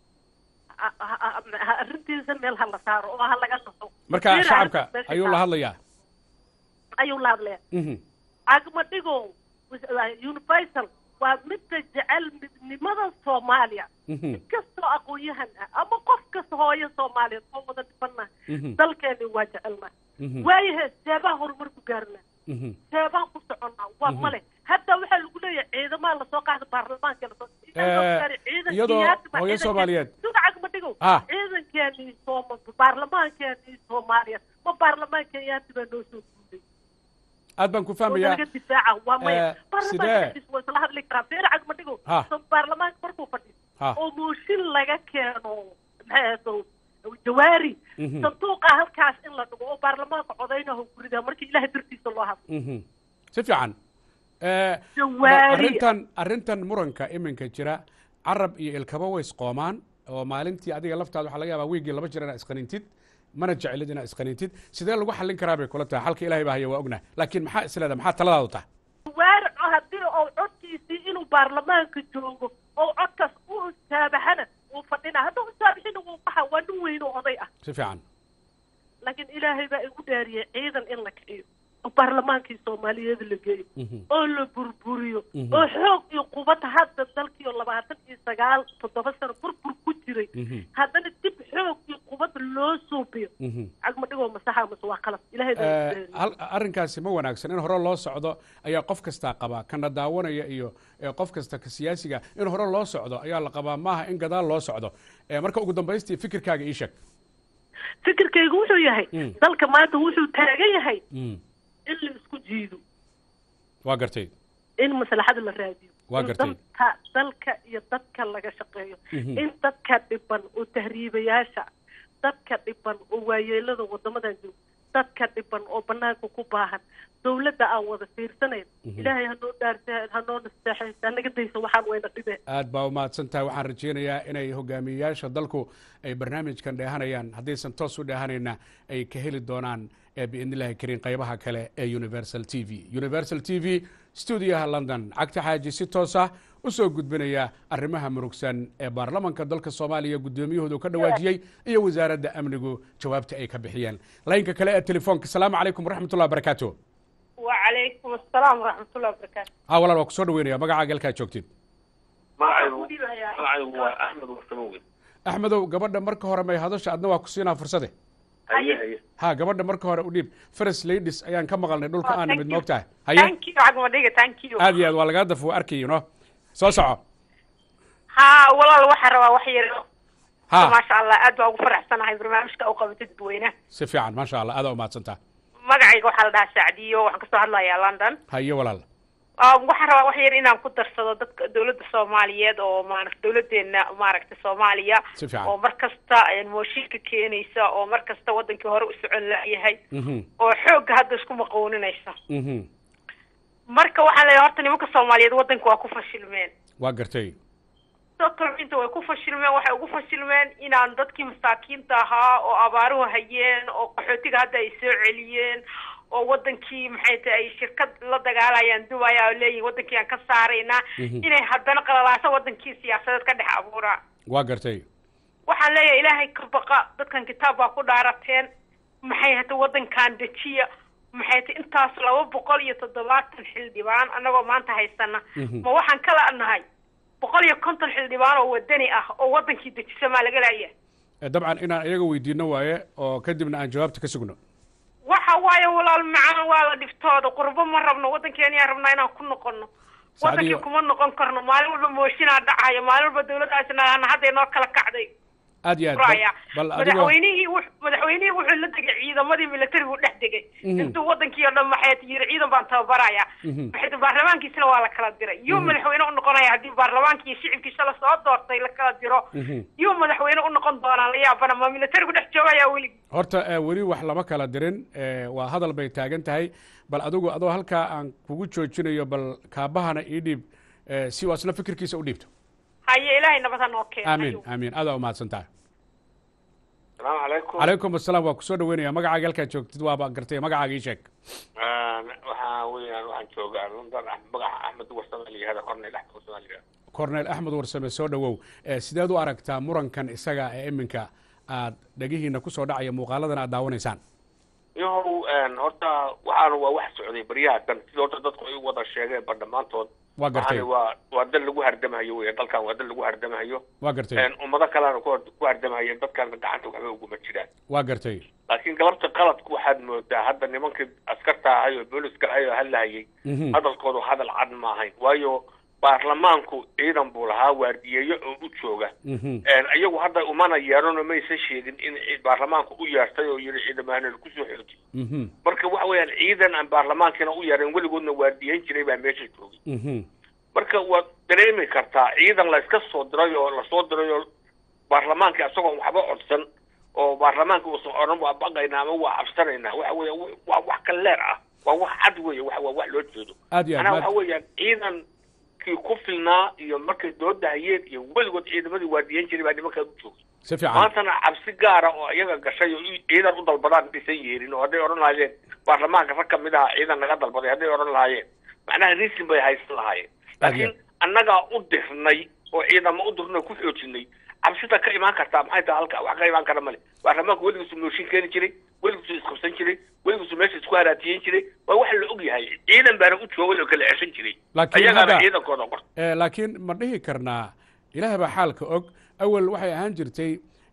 arrintiisa meel ha la saaro oo ha laga naso marka shacabka ayuu la hadlayaa ayuu la hadlaya cagmadhigo universal waa midka jecel midnimada soomaaliya kastoo aqoon-yahan ah ama qof kasta hooyo soomaaliyeed oo wada dhibana dalkeeni waa jecelna waayahe seebaa horumar ku gaarna seebaan ku soconnaa waa male hadda waxaa lagu leeyahay ciidamaha lasoo qaada baarlamaanka lasoo iyadoo hooyo soomaaliyeed sugacag ma dhigow ciidankeeni sooma baarlamaankeeni soomaaliyeed ma baarlamaankeyaati baa noo soo guuday aad baan ku fahmayaa laga difaaca waa maya baarlamaanka waa isla hadli karaa feer cag ma dhigow baarlamaanka markuu fadhiyo oo mooshin laga keeno maxay ahdo jawaari sanduuqa halkaas in la dhigo oo baarlamaanka codaynaho gurida markii ilahay dartiisa loo hadlo si fiican jawaari arrintan arrintan muranka iminka jira carab iyo ilkaba way isqoomaan oo maalintii adiga laftaada waxaa laga yaabaa wiigii laba jir inaa isqanintid mana jecelid inaa isqanintid sidee lagu xallin karaa bay kula tahay xalka ilahay baa haya waa ognah laakiin maxaa isleeda maxaa taladaadu tahay jawaari haddii oo codkiisii inuu baarlamaanka joogo oo codkaas u saabaxana wuu fadhina hadduu saabixina wuu baxa waa nin weyno oday ah si fiican laakiin ilaahay baa igu dhaariyay ciidan in la kiciyo oo baarlamaankii soomaaliyeed la geeyo oo la burburiyo oo xoog iyo qubad hadda dalkii oo labaatan iyo sagaal toddoba sano burbur ku jiray haddana dib xoog iyo cuqubada loo suubiyo cagma dhigoo masaxa mase waa qalab ilahay baa Eh, isbeeriye. hal- arrinkaasi ma wanaagsan in hore loo socdo ayaa qof kastaa qabaa kana daawanaya iyo eh, qof kasta ka siyaasiga in hore loo socdo ayaa la qabaa maaha in gadaal loo socdo Eh, marka ugu dambaystii fikirkaaga ii sheeg fikirkaygu wuxuu yahay Mm. dalka maanta wuxuu taagan yahay Mm, in la isku jiido waa gartay in maslaxada la raadiyo Waa in gartay. dalka dalka iyo dadka laga shaqeeyo Mhm. in dadka dhiban oo tahriibayaasha dadka dhiban oo waayeelada wadamadan jooga dadka dhiban oo banaanka ku baahan dawladda aan wada fiirsanayn Mhm. ilaahay hanoo dhaarsa hanoo nasteexaysa hanaga daysa waxaan wayna dhibeen aad baa umahadsan tahay waxaan rajaynayaa inay hogaamiyeyaasha dalku ay barnaamijkan dheehanayaan haddaysan toos u dheehanayna ay ka heli doonaan ee biidnillahi kariin qaybaha kale ee universal t v universal t v stuudiyaha london cagta xaaji si toos ah u soo gudbinaya arrimaha murugsan ee baarlamanka dalka soomaaliya guddoomiyahoodu ka dhawaajiyey iyo wasaaradda amnigu jawaabta ay ka bixiyeen laynka kale ee telefoonka asalaamu calaykum waraxmatullahi wabarakaatu وعليكم السلام ورحمة الله وبركاته ha walaal waa kusoo dhaweynaya magacaaga halkaa joogtid magacaygu magacaygu waa axmed warsamowe axmedow gabadha marka hore may hadasha adna waa ku siinaa fursade haye haye ha gabadha marka hore u dhiib first ladies ayaan ka maqalnay dhulka aan nimid moogtahay haye thank you عقب دقيقة thank you aad iyo aad waa lagaa daf waa arkayo no soo soco ها والله waxaan rabaa wax yar ha ما شاء الله aad baa ugu faraxsanahay barnaamijka u qabatay dadweynaha si fiican maasha allah aada umahadsantaa magacayga waxaa la dhahaa sacdiyo waxaan kasoo hadlayaa london haye walaal Um, waxaan rabaa wax yar inaan ku darsado dadka dowladda soomaaliyeed oo maaragta dowladeena maaragta soomaaliya Si fiican. oo mar kasta een, mooshinka keenaysa oo mar kasta wadankii hore u socon la'yahay Mhm, oo xoogga hadda isku maqooninaysa mhm. marka waxaan leeyahay horta nimanka soomaaliyeed wadanka waa ku fashilmeen waa gartay inta way ku fashilmeen waxay ugu fashilmeen inaan dadkii masaakiinta ahaa oo abaaruhu hayeen oo qaxootiga hadda ay soo celiyeen oo wadankii maxay tahay ay shirkad la dagaalayaan dubaya oo leeyihin wadankii aan ka saaraynaa Mhm. inay haddana qalalaaso wadankii siyaasadeed ka dhex abuuraan waa gartay waxaan leeyahay ilaahay ka baqa dadkan kitaab baa ku dhaarateen maxay hata wadankan dejiya maxay ta intaas laba boqol iyo toddobaatan xildhibaan annagoo maanta haysana Mhm. ma waxaan kala nahay boqol iyo konton xildhibaan oo wadani ah oo wadankii dejisa maa laga laaya Eh, dabcan inaan iyaga weydiino waaye oo kadibna aan jawaabta ka sugno waxa waaye walaal macaan waa la dhiftooda qurbo ma rabno wadankeeniyaa rabnaa inaan ku noqono wadankii Sacdiyo. kuma noqon karno maalin walba mooshinaa dhacayo maalin walba dowladdaasna hadday noo kala kacday aad iyo aad raya bal- bal adigoo madaxweynihii wux- madaxweynihii wuxuu la degay ciidamadii militarigu dhex degay Mhm. intuu wadankii oo dhan maxay yiri ciidan baan tababaraya Mhm. maxay tahay baarlamaankiisina waa la kala diray yuu Mhm. madaxweyne u noqonaya haddii baarlamaankii iyo shicibkiisa la soo doortay la kala diro Mhm. yuu madaxweyne u noqon doonaa la yaabana ma militarigu dhex joogaya weli horta eh, weli wax lama kala dirin eh, waa hadal bay taagan tahay bal adigu adoo halkaa aan kugu joojinayo bal kaabahana ii dhiib eh, si uu asna fikirkiisa u dhiibto haye ilaahay nabad ha noo keeno aamin aamin aada umahadsan tahay salaamu calaykum calaykum asalaam waa kusoo dhaweynaya magacaaga halkaa joogtid waaba gartay magacaaga ii sheeg waxaa weeyaan waxaan joogaa london ah magaca axmed warsame la yihahda cornel axmed warsame la yihahda cornel axmed warsame soo dhawow Eh, sideed u aragtaa murankan isaga ee iminka aad dhegihiina kusoo dhacaya muuqaaladan aad daawanaysaan yahow horta waxaana waa wax socday baryaha dan sida horta dadku ay u wada sheegeen ba dhammaantood Waa gartay. waxaana waa waa dal lagu hardamahayo wey dalkan waa dal lagu hardamahayo waa gartay Een, ummado kalena ku hor- ku hardamahayo dadkan gacanta waxba uguma jiraan waa gartay laakiin galabta qaladku waxaad moodaa hadda nimankii askarta ahay oo booliska ahay oo hadlahayay Mhm. hadalkoodu hadal cad ma ahayn waayo baarlamaanku ciidan buu lahaa waardiyeeyo oo u jooga Mhm. Een, iyagu hadda umana yeeranoo maysan sheegin in ci- baarlamaanku u yeertay oo yidhi ciidamahana kusoo xoojiy Mhm. marka waxa weeyaan ciidan aan baarlamaankiina u yeerin weligoodna waardiyeyn jiray baa meesha joogay Mhm. marka waad dareemi kartaa ciidan la iska soo diray oo lasoo diray oo baarlamaanka isagoon waxba codsan oo baarlamaanka uusan odhan waa baqaynaa ama waa cabsanaynaa waxa weeya w- waa wax ka leer ah waa wax cad weeye waxa waa wax loo jeedo aad iyo aad manaa maad- waxa weeyaan ciidankii ku filnaa iyo markay dooda hayeen iyo weligood ciidamadii waardiyeyn jiray baa nimankaa u joogay si fiican maantana cabsi gaara oo iyaga gashay oo i- ciidan u dalbadaan dhisan yeerin oo hadday odhan lahaayeen baarlamaanka rag kamid aha ciidan naga dalbaday hadday odhan lahaayeen macnaha risin bay haysan lahaayeen Aad iyo laakiin annagaa u dirnay oo ciidamo u dirnay oo ku xoojinay cabsida ka imaan kartaa maxay tahay halka wax ka imaan kara male baarlamaanku weligiisu mooshin keeni jiray weligiisu isqabsan jiray weligiisu meesha isku haraatiyen jiray waa wax la og yahay ciidan baana u joogay oo kala ceshan jiray Laakiin ayagaana hadda- ciidankooda qor Eh, laakiin ma dhihi karnaa ilaah baa xaalka og awal waxay ahaan jirtay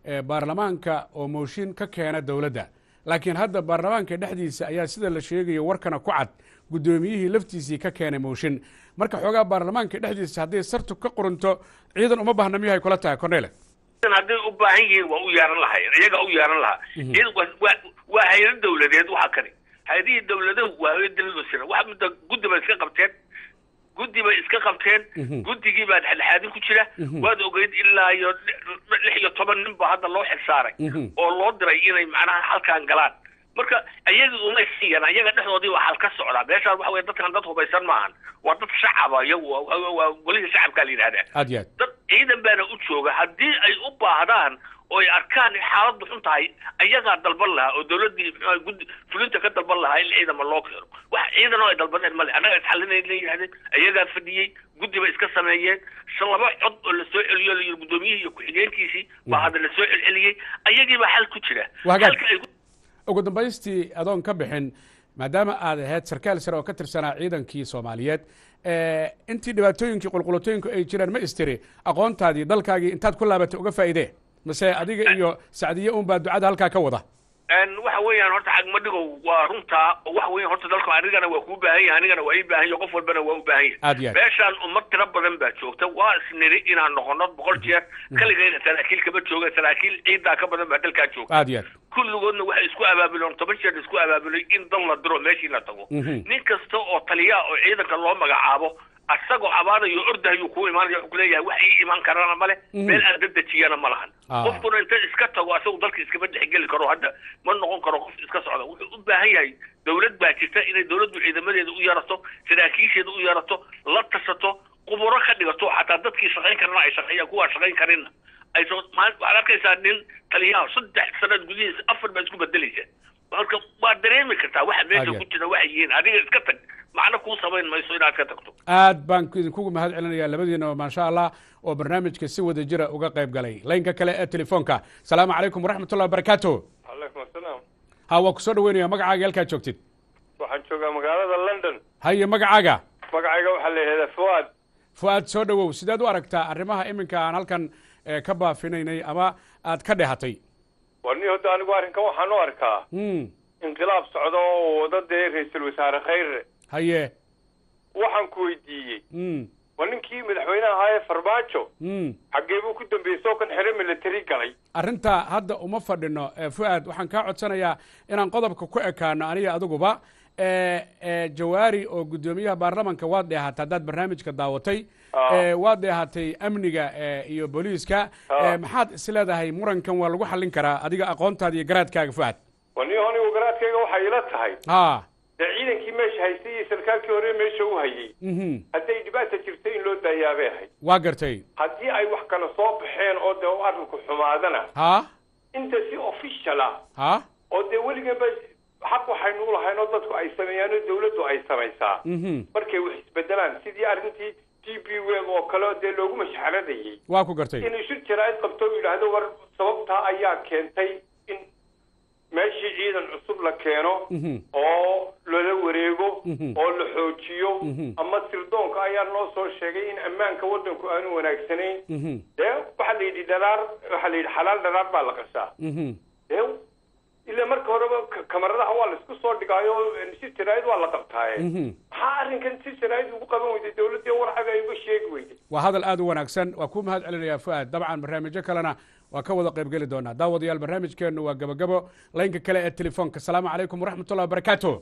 eh, baarlamaanka oo mooshin ka keena dowladda laakiin hadda baarlamaanka dhexdiisa ayaa sida la sheegayo warkana ku cad guddoomiyihii laftiisii ka keenay mooshin marka xoogaa baarlamaanka dhexdiisa hadday sartu ka qurunto ciidan uma baahna miyahay kula tahay cornele ciidan hadday u baahan yihiin waa u yeeran lahaayeen iyaga u yeeran lahaa ciidan waa- waa- waa hayado dawladeed waxa kani hay-adihii dawladuhu waa hayad dawlad sira waxa midda guddi bay iska qabteen guddi bay iska qabteen guddigii baa dhexdhexaadin ku jira waad ogeyd ilaa iyo lix iyo toban nin ba hadda loo xilsaaray oo loo diray inay macnaha halkan galaan marka iyagii uma siiyan iyaga dhexdoodii waa hal ka socdaa meeshaan waxa weye dadkan dad hubaysan maahan waa dad shacaba iyagu waa- waa waa golihii shacabkaa la yidhahdaa aad iyo aad dad ciidan baana u jooga haddii ay u baahdaan oo ay arkaan in xaaladdu xun tahay ayagaa dalban lahaa oo dawladdii muxuu guddi fulinta ka dalban lahaa in ciidama loo keeno wax ciidan oo ay dalbaneen male annaga isxalinay la yidhahdeen ayagaa fadhiyey guddi bay iska sameeyeen shan laba cod oo lasoo celiyo la yidhi guddoomiyihii iyo ku-xigeenkiisii baa hadda lasoo celceliyey ayagii baa xal ku jira Waa hagaag. Halka ay ku- ugu dambaystii adoon ka bixin maadaama aad ahayd sarkaal sare oo ka tirsanaa ciidankii soomaaliyeed eh, intii dhibaatooyinkii qulqulatooyinku ay jireen ma istiri aqoontaadii dalkaagii intaad ku laabatay uga faa'iidee mase adiga iyo sacdiye unbaa ducada halkaa ka wada een waxa weeyaan horta cagmadhigow waa runtaa oo waxa weeyaan horta dalka anigana waa kuu baahan yahay anigana waa ii baahan yahay qof walbana waa u baahan yahay Aad iyo aad. meeshaan ummad tiro badan baa joogta waa isniri inaan noqono boqol jeer kaligayna saraakiil kama jooga saraakiil ciidaa ka badan baa dalkaa joogta aad iyo aad kulligoodna waxay isku abaabuleen toban jeer isku abaabulay in dal la diro meeshii la tago Mhm. nin kasta oo taliya oo ciidanka loo magacaabo asagoo abaadayo ordahayuu kuu imaanaya wuxuu kuleeyahay wax ii imaan karana male Mhm. meel aan dadejiyana ma lahan Ah. qofkuna inta iska tago asagu dalka iskama dhexgeli karo hadda ma noqon karo qof iska socda wuxuu u baahan yahay dawlad baa jirta inay dawladdu ciidamadeeda u yeerato saraakiisheeda u yeerato la tashato quburo ka dhigato xataa dadkii shaqayn karana ay shaqeeyaan kuwaa shaqayn karinna ay soo maal- waxaad arkaysaa nin taliyaha saddex sanaad gudihiisa afar baa isku bedelaysa marka waa dareemi kartaa waxa meesha Aad iyo ku jira waxay yihiin adiga iska tag macno kuu samayn mayso inaad ka tagto aad baan idinkugu mahad celinayaa labadiinaba maasha allah oo barnaamijka si wada jira uga qayb galay laynka kale ee telefoonka asalaamu calaykum waraxmatullahi wabarakaatu calaykum asalaam ha waa kusoo dhaweynaya magacaaga halkaad joogtid waxaan joogaa magaalada london haye magacaaga magacayga waxaa la yidhahdaa fuad fu-aad soo dhowow sideed u aragtaa arrimaha iminka aan halkan eh, ka baafinaynay ama aad ka dhehatay war nin hadda anigu arrinkan waxaan u arkaa Hmm, inqilaab socda oo wada dee ra-iisul wasaare khayre haye waxaan ku weydiiyey Hmm, war ninkii madaxweynaha ahaa ee farmaajo hmm. xaggee buu ku dambeeyey soo kan xere military galay arrinta hadda uma fadhino eh, fu-aad waxaan kaa codsanayaa inaan qodobka ku ekaano aniga adiguba eh, eh, jawaari oo guddoomiyaha baarlamanka waad dheehatay haddaad barnaamijka daawatay Ah. Eh, waad dheehatay amniga eh, iyo booliiska Ah. Eh, maxaad is leedahay murankan waa lagu xallin karaa adiga aqoontaada iyo garaadkaaga fu-aad war nin anigu garaadkayga waxay ila tahay ha dee ciidankii meesha haystay iyo sarkaalkii hore meesha u hayay mhm hadday dhibaata jirta in loo daayaabay ahayd waa gartay haddii ay wax kale soo baxeen oo dee u arrinku xumaadana ha inta si official ah ha oo dee weliganba xaq waxaynu u lahayn oo dadku ay sameeyaan oo dawladdu ay samaysaa mhm markay wax isbedelaan sidii arrintii t b web oo kale oo dee loogu mashxaradayay waa ku gartay inuu shir jaraa'id qabto oo yidhaahdo war sababtaa ayaa keentay in meeshii ciidan cusub la keeno Mhm. oo lala wareego Mhm. oo la xoojiyo Mhm. ama sirdoonka ayaa noo soo sheegay in ammaanka waddanku aanu wanaagsanayn mhm dee waxaa la yidhi dharaar waxaa la yidhi xalaal dharaar baa la qashaa mhm dee ilaa marka horeba k- kamaradaha waa la isku soo dhigaayo si jaraa'id waa la qabtaaye mhm maxaa arrinkan si jaraa'id ugu qaban weyday dawladdii warxaga ay uga sheegi weyday waa hadal aad u wanaagsan waa kuu mahad celinayaa fu-aad dabcan barnaamijyo kalena waa ka wada qaybgeli doonaa daawadayaal barnaamijkeennu waa gabagabo laynka kale ee telefoonka asalaamu calaykum waraxmatullahi wabarakaatu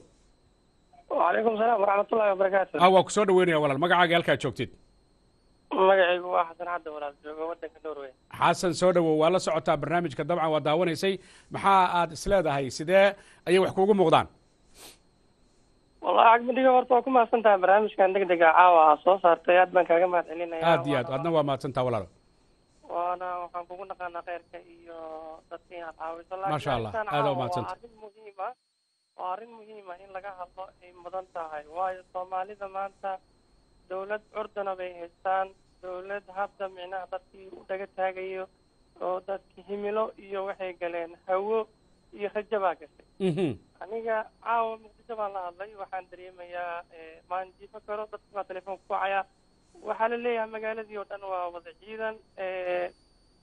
وعليكم السلام ورحمة الله وبركاته ah waa kusoo dhaweynaya walaal magacaaga halkaad joogtid magacaygu waa xasan cadde walaal jooga waddanka norway xasan soo dhawow waa la socotaa barnaamijka dabcan waa daawanaysay maxaa aad isleedahay sidee ayay wax kuugu muuqdaan wallahi cagmadhiga horta waa ku mahadsan tahay barnaamijkan deg dega caawa aa soo saartay aad baan kaaga mahad celinaya aad iyo aad adna waa mahadsantaa walaalo waana waxaan kugu naqaanaa khayrka iyo dadka inaad caawiso laakiin Masha Allah, arrintan aad caawa u mahadsanta. waa arrin muhiima waa arrin muhiima in laga hadlo ay mudan tahay waayo soomaalida maanta dawlad curdana bay haystaan dawlad hadda micnaha dadkii u dhaga taagayo oo dadki himilo iyo waxay galeen hawo iyo rajo baa gashay Mhm. aniga caawa muqdisho baan la hadlay waxaan dareemayaa eh, maan jiifo karo dadka baa telefoonka ku wacaya waxaa la leeyahay magaaladii oo dhan waa wada ciidan eh,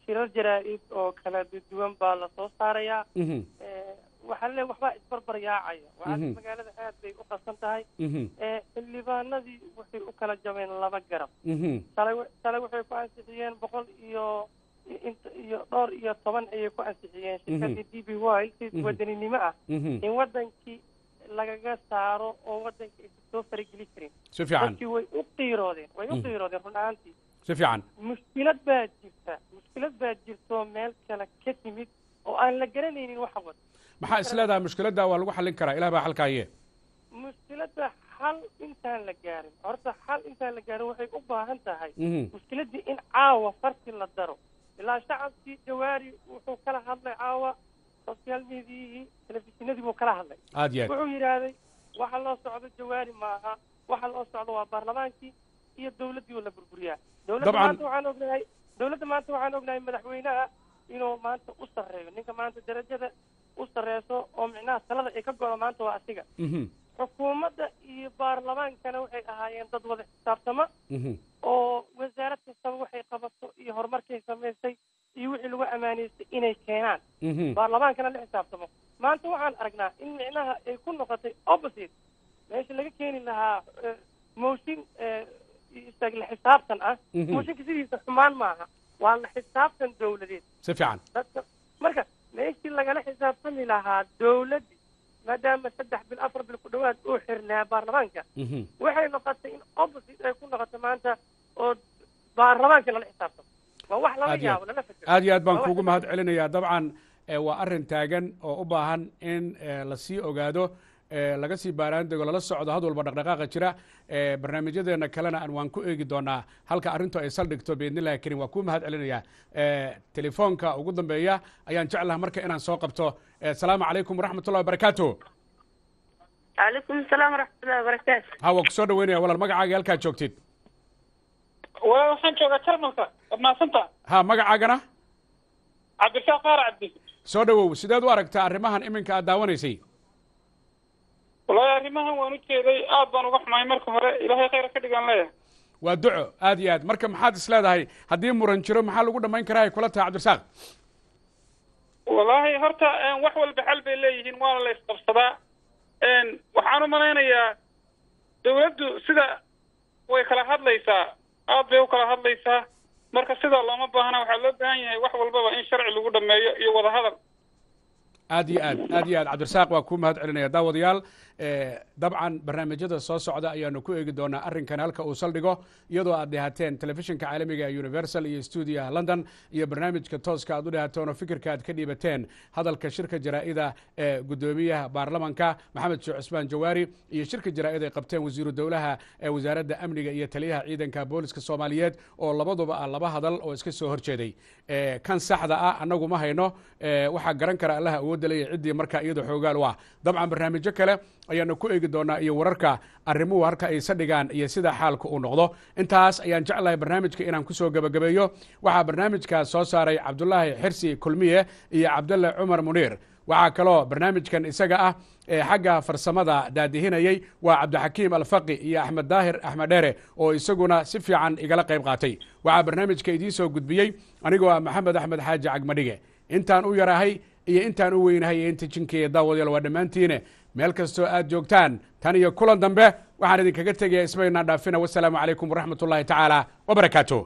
shirar jaraa-id oo kala duwan baa lasoo saarayaa Mhm. Eh, waxaa le waxbaa isbarbar yaacaya waxaa Mhm. magaalada aad bay u qasan tahay Mhm. Eh, xildhibaanadii waxay u kala jabeen laba garab Mhm. shalay wa- shalay waxay ku ansixiyeen boqol iyo int iyo dhowr iyo toban ayay ku ansixiyeen shirkadii d b y si Mhm. wadaninimo ah Mhm. in wadankii lagaga saaro oo wadanka aysan soo farageli karin Si fiican. dadkii way u qiiroodeen way u Mhm. qiiroodeen run ahaantii si fiican mushkilad baa jirta mushkilad baa jirto meel kale ka timid oo aan la garanaynin waxa wada maxaa is leedahay mushkiladda waa lagu xallin karaa ilah baa xalkaaye mushkiladda xal intaan la gaarin horta xal intaan la gaarin waxay u baahan tahay Mhm. mushkiladdii in caawa farti la daro ilaa shacabkii jawaari wuxuu kala hadlay caawa social mediahii telefishinadii buu kala hadlay aad iyo aad wuxuu yidhaahday waxa loo socdo jawaari maaha waxa loo socdo waa baarlamaankii iyo dowladdii oo la burburiyaa dowladda Dabcan. maanta waxaan ognahay dowladda maanta waxaan ognahay madaxweynaha inuu maanta u sarreeyo ninka maanta darajada u sarreyso oo micnaha talada ay ka godo maanta waa asiga Mhm. xukuumadda iyo baarlamaankana waxay ahaayeen dad wada xisaabtama Mhm. oo wasaarad kastaba waxay qabato iyo horumarkay samaysay iyo wixii lagu amaaneystay inay keenaan Mhm. baarlamaankana la xisaabtamo maanta waxaan aragnaa in micnaha ay ku noqotay opposite meesha laga keeni lahaa eh, mooshin eh, isaga la xisaabtan ah Mhm. mooshinka sidiisa xumaan maaha waa la xisaabtan dowladeed si fiican dadka marka meeshii lagala xisaabtami lahaa dowladdi maadaama saddex bil afar bil ku dhawaad uu xirnaa baarlamaanka Mhm. waxay noqotay in opposite ay ku noqoto maanta oo baarlamaanka lala xisaabtamo waa wax lala aad iyo yaabo aad lala fikiro aad iyo aad baan Waa wax kuugu mahad celinayaa dabcan eh, waa arrin taagan oo u baahan in eh, lasii ogaado eh, laga sii baaraan dego lala socdo had walba dhaqdhaqaaqa jira eh, barnaamijyadeena kalena aan waan ku eegi doonaa halka arrintu ay saldhigto biidnillahi karim waa kuu mahad celinayaa Eh, telefoonka ugu dambeeya ayaan jeclaha marka inaan soo qabto Eh, asalaamu calaykum waraxmat ullahi wabarakaatu calaykum asalaam waraxmatullahi wabarakaatu ha waa kusoo dhaweynaya walaal magacaaga halkaad joogtid walaal waxaan joogaa jarmalka waad mahadsanta ha magacaagana cabdirasaaq qaar cabdi soo dhawow sideed u aragtaa arrimahan iminka aad daawanaysay wallaahi arrimahan waan u jeeday aad baan uga xumaay marka hore ilaahay khayr ka dhigaan leeyahay waa duco aad iyo aad marka maxaad is leedahay haddii muran jiro maxaa lagu dhammayn karaa ay kula tahay cabdirasaaq wallaahi horta een, wax walba xal bay leeyihiin waana la isqabsadaa een, waxaan u malaynayaa dawladdu sida way kala hadlaysaa aad bay u kala hadlaysaa marka sidaa looma baahna waxaa loo baahan yahay wax walbaba in sharci lagu dhameeyo iyo wadahadal aad iyo aad aad iyo aad cabdirasaaq waa kuu mahad celinaya daawadayaal eh, dabcan barnaamijyada soo socda ayaanu ku eegi doonaa arrinkan halka uu saldhigo iyadoo aad dhehateen telefishinka caalamiga ee universal iyo stuudiyaha london iyo barnaamijka tooska aad u dhehateen oo fikirka aad ka dhiibateen hadalka shirka jaraa'ida ee guddoomiyaha baarlamanka maxamed sheekh cusmaan jawaari iyo shirka jaraa'id ay qabteen wasiiru dowlaha ee wasaaradda amniga iyo taliyaha ciidanka booliska soomaaliyeed oo labaduba ah laba hadal oo iska soo horjeeday Eh, kan saxda ah annagu ma hayno Eh, waxaa garan kara allaha awoodda leeyahay ciddii markaa iyada xoogaal u ah dabcan barnaamijyo kale ayaanu ku eegi doonaa iyo wararka arrimuhu halka ay sadhigaan iyo sida xaalka uu noqdo intaas ayaan jeclahay barnaamijka inaan kusoo gebagabeeyo waxaa barnaamijkaas soo saaray cabdulaahi xirsi kulmiye iyo cabdalle cumar muniir waxaa kaloo barnaamijkan isaga ah ee xagga farsamada daadihinayey waa cabdixakiim alfaqi iyo axmed daahir axmed dheere oo isaguna si fiican igala qayb qaatay waxaa barnaamijka idiin soo gudbiyey anigoo ah maxamed axmed xaaji cagmadhige intaan u yarahay iyo intaan u weynahay iyo inta jinkeeya daawadayaal waa dhammaantiine meel kastoo aad joogtaan tan iyo kulan dambe waxaan idinkaga tegaya ismaynaan dhaafina wasalaamu calaykum waraxmat ullahi tacaala wabarakaatu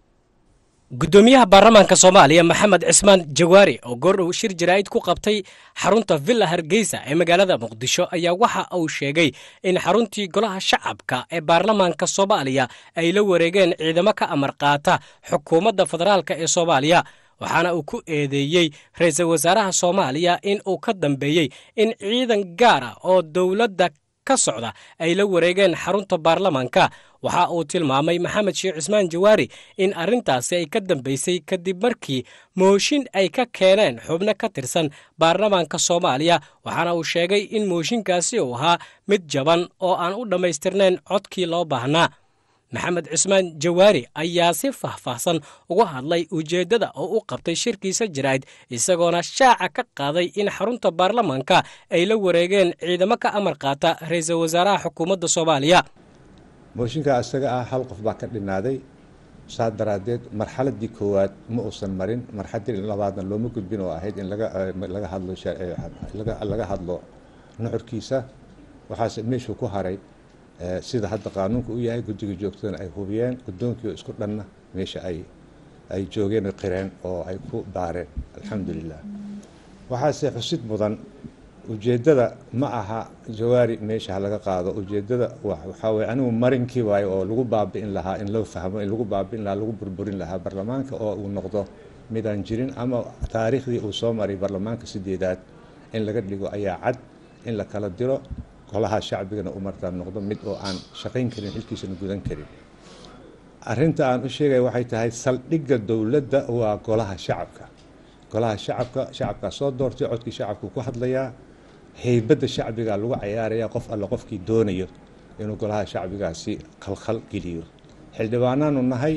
guddoomiyaha baarlamaanka soomaaliya maxamed cismaan jawaari oo goordhow shir jaraa'id ku qabtay xarunta villa hargeysa ee magaalada muqdisho ayaa waxa uu sheegay in xaruntii golaha shacabka ee baarlamaanka soomaaliya ay la wareegeen ciidamo ka amar qaata xukuumadda federaalka ee soomaaliya waxaana uu ku eedeeyey ra-iisul wasaaraha soomaaliya in uu ka dambeeyey in ciidan gaar ah oo dowladda ka socda ay la wareegeen xarunta baarlamaanka waxa uu tilmaamay maxamed sheekh cismaan jawaari in arrintaasi ay ka dambeysay kadib markii mooshin ay ka keeneen xubno ka tirsan baarlamaanka soomaaliya waxaana uu sheegay in mooshinkaasi uu ahaa mid jaban oo aan u dhammaystirnayn codkii loo baahnaa maxamed cismaan jawaari ayaa si faahfaahsan uga hadlay ujeeddada oo u qabtay shirkiisa jaraa'id isagoona shaaca ka qaaday in xarunta baarlamaanka ay la wareegeen ciidamo ka amar qaata ra-iisul wasaaraha xukuumadda soomaaliya mooshinka isaga ah hal qof baa ka dhinaaday saa daraaddeed marxaladii koowaad ma uusan marin marxaladii labaadna looma gudbin oo ahayd in laga laga hadlo laga laga hadlo nuxurkiisa waxaase meeshuu ku haray sida hadda qaanuunka u yahay guddiga joogtadana ay hubiyeen guddoonkii oo isku dhanna meesha ay ay joogeen oo qireen oo ay ku baareen alxamdulilah waxaase xusid mudan ujeeddada ma aha jawaari meesha ha laga qaado ujeeddada waxaa weye anigu marinkii waayo oo lagu baabi'in lahaa in loo fahmo in lagu baabi'in lahaa lagu burburin lahaa baarlamaanka oo uu noqdo midaan jirin ama taariikhdii uu soo maray baarlamaanka sideedaad in laga dhigo ayaa cad in la kala diro golaha shacbigana u markaa noqdo mid oo aan shaqayn karin xilkiisana gudan karin arrinta aan u sheegaya waxay tahay saldhigga dowladda waa golaha shacabka golaha shacabka shacabkaa soo doortay codkii shacabku ku hadlayaa heybadda shacbigaa lagu cayaarayaa qof alle qofkii doonayo inuu golaha shacbigaasi khalkhal geliyo xildhibaanaanu nahay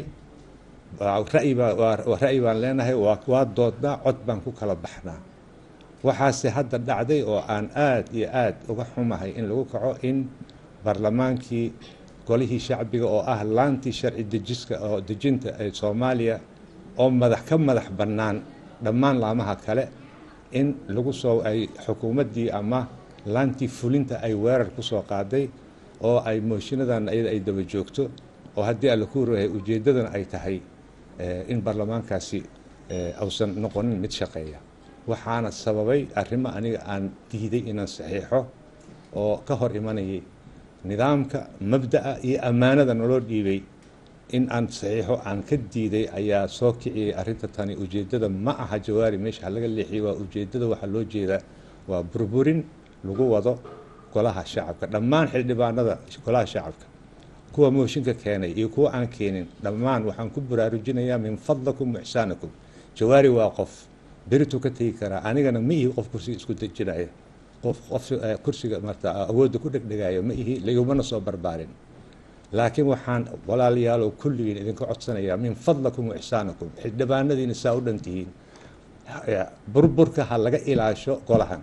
ra'yi baan leenahay waa doodnaa cod baan ku kala baxnaa waxaase hadda dhacday oo aan aad iyo aad uga xumahay in lagu kaco in baarlamaankii golihii shacbiga oo ah laantii sharci dejiska oo dejinta ee soomaaliya oo madax ka madax bannaan dhammaan laamaha kale in lagu soo ay xukuumaddii ama laantii fulinta ay weerar ku soo qaaday oo ay mooshiinadan iyada ay daba joogto oo haddii alla ku rahay ujeeddadana ay tahay in baarlamaankaasi ausan noqonin mid shaqeeya waxaana sababay arrimo aniga aan diiday inaan saxiixo oo ka hor imanayay nidaamka mabda'a iyo ammaanada naloo dhiibay in aan saxiixo aan ka diiday ayaa soo kiciyey arrinta tani ujeeddada ma aha jawaari meesha ha laga leexiyey waa ujeeddada waxaa loo jeedaa waa burburin lagu wado golaha shacabka dhammaan xildhibaanada golaha shacabka kuwa mooshinka keenay iyo kuwa aan keenin dhammaan waxaan ku baraarujinayaa min fadlakum waxsaanakum jawaari waa qof berituu ka tegi karaa anigana ma ihi qof kursiga isku dejinaya qof qof kursiga marta awoodda ku dhegdhegaayo ma ihi ligumana soo barbaarin laakiin waxaan walaalayaalow kulligiin idinka codsanayaa min fadlakum waxsaanakum xildhibaanadiina saa u dhan tihiin burburka ha laga ilaasho golahan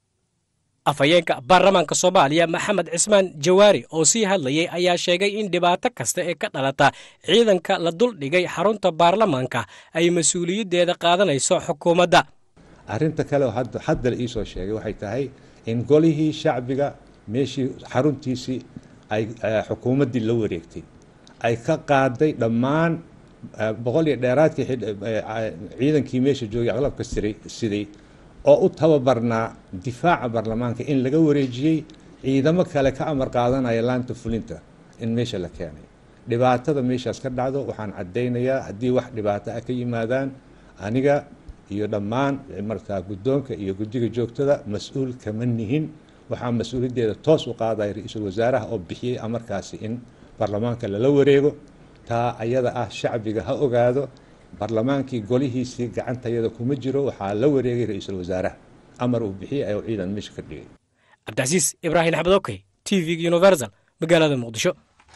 afhayeenka baarlamaanka soomaaliya maxamed cismaan jawaari oo sii hadlayay ayaa sheegay in dhibaato kasta ee ka dhalata ciidanka la duldhigay xarunta baarlamaanka ay mas-uuliyaddeeda qaadanayso xukuumadda arrinta kale oo hadda la iisoo sheegay waxay tahay in golihii shacbiga meeshii xaruntiisii ay xukuumaddii la wareegtay ay ka qaaday dhammaan boqol iyo dheeraadkii ciidankii meesha joogay aqlabka siray siday oo u tababarnaa difaaca baarlamaanka in laga wareejiyey ciidamo kale ka amar qaadanaya laanta fulinta in meesha la keenay dhibaatada meeshaas ka dhacdo waxaan caddaynayaa haddii wax dhibaato ah ka yimaadaan aniga iyo dhammaan markaa guddoonka iyo guddiga joogtada mas-uul kama nihin waxaa mas-uuliyaddeeda toos u qaadaya ra-iisul wasaaraha oo bixiyey amarkaasi in baarlamaanka lala wareego taa ayada ah shacbiga ha ogaado baarlamaankii golihiisii gacantayada kuma jiro waxaa la wareegay ra-iisul wasaaraha amar uu bixiyey ayuu ciidan meesha ka dhigay cabdicasiis ibraahim axmed okey t v universal magaalada muqdisho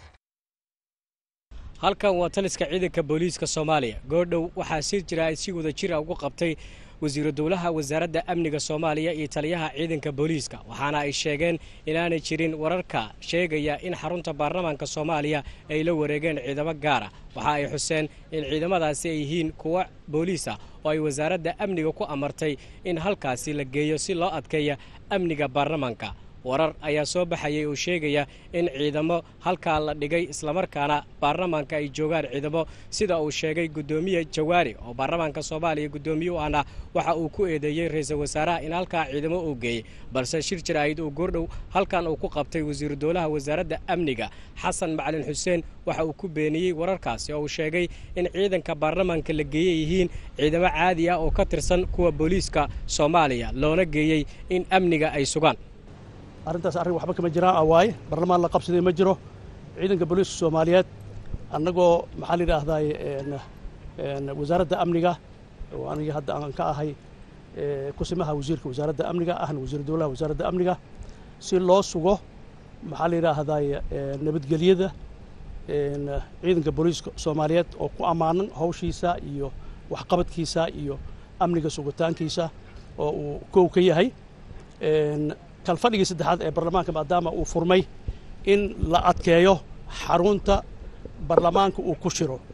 halkan waa taliska ciidanka booliiska soomaaliya goordhow waxaa sir jira ay si wada jira ugu qabtay wasiiru dowlaha wasaaradda amniga soomaaliya iyo taliyaha ciidanka booliiska waxaana ay sheegeen inaanay jirin wararka sheegaya in xarunta baarlamaanka soomaaliya ay la wareegeen ciidamo gaara waxa ay xuseen in ciidamadaasi ay yihiin kuwa booliis ah oo ay wasaaradda amniga ku amartay in halkaasi la geeyo si loo adkeeya amniga baarlamaanka warar ayaa soo baxayay oo sheegaya in ciidamo halkaa la dhigay islamarkaana baarlamaanka ay joogaan ciidamo sida uu sheegay guddoomiye jawaari oo baarlamaanka soomaaliya guddoomiye u ahna waxa uu ku eedeeyey ra-iisul wasaaraha in halkaa ciidamo uu geeyey balse shir jaraa'id uu goordhow halkan uu ku qabtay wasiiru dowlaha wasaaradda amniga xasan macalin xuseen waxa uu ku beeniyey wararkaasi oo uu sheegay in ciidanka baarlamaanka la geeyey yihiin ciidamo caadi ah oo ka tirsan kuwa booliiska soomaaliya loona geeyey in amniga ay sugaan arrintaas arrin waxba kama jiraan ah waaye barlamaan la qabsaday ma jiro ciidanka booliiska soomaaliyeed annagoo maxaa la yidhaahdaay wasaaradda amniga oo aniga hadda aan ka ahay kusimaha wasiirka wasaaradda amniga ahna wasiir dowlaha wasaaradda amniga si loo sugo maxaa la yidhaahdaay nabadgelyada ciidanka booliiska soomaaliyeed oo ku ammaanan hawshiisa iyo waxqabadkiisa iyo amniga sugitaankiisa oo uu kow ka yahay kalfadhigii saddexaad ee baarlamaanka maadaama uu furmay in la adkeeyo xarunta baarlamaanka uu ku shiro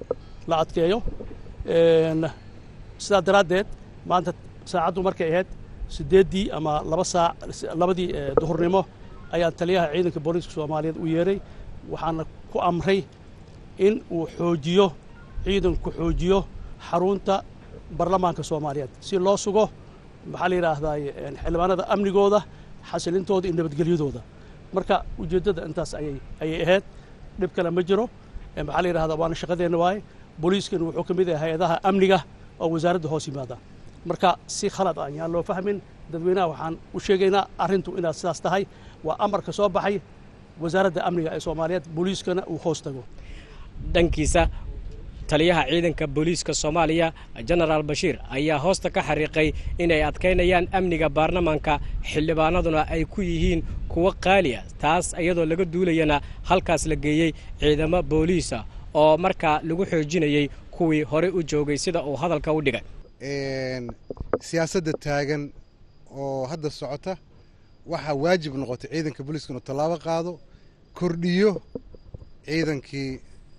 la adkeeyo sidaa daraaddeed maanta saacaddu markay ahayd siddeeddii ama laba saac labadii duhurnimo ayaan taliyaha ciidanka booliiska soomaaliyeed u yeeray waxaana ku amray in uu xoojiyo ciidanku xoojiyo xarunta baarlamaanka soomaaliyeed si loo sugo maxaa la yidhaahdaa xildhibaanada amnigooda xasilintooda iyo nabadgelyadooda marka ujeeddada intaas ayay ayay ahayd dhib kale ma jiro maxaa la yidhahdaa waana shaqadeenna waaye booliiskana wuxuu ka mid yahay hay-adaha amniga oo wasaaradda hoos yimaada marka si khalad ah yaan loo fahmin dadweynaha waxaan u sheegaynaa arrintu inaad sidaas tahay waa amarka soo baxay wasaaradda amniga ee soomaaliyeed booliiskana uu hoos tago dhankiisa taliyaha ciidanka booliiska soomaaliya jenaraal bashiir ayaa hoosta ka xariiqay inay adkaynayaan amniga baarlamaanka xildhibaanaduna ay ku yihiin kuwo qaaliya taas iyadoo laga duulayana halkaas la geeyey ciidamo booliisa oo markaa lagu xoojinayey kuwii horey u joogay sida uu hadalka u dhigay siyaasadda taagan oo hadda socota waxaa waajib noqotay ciidanka booliiska inuu tallaabo qaado kordhiyo ciidankii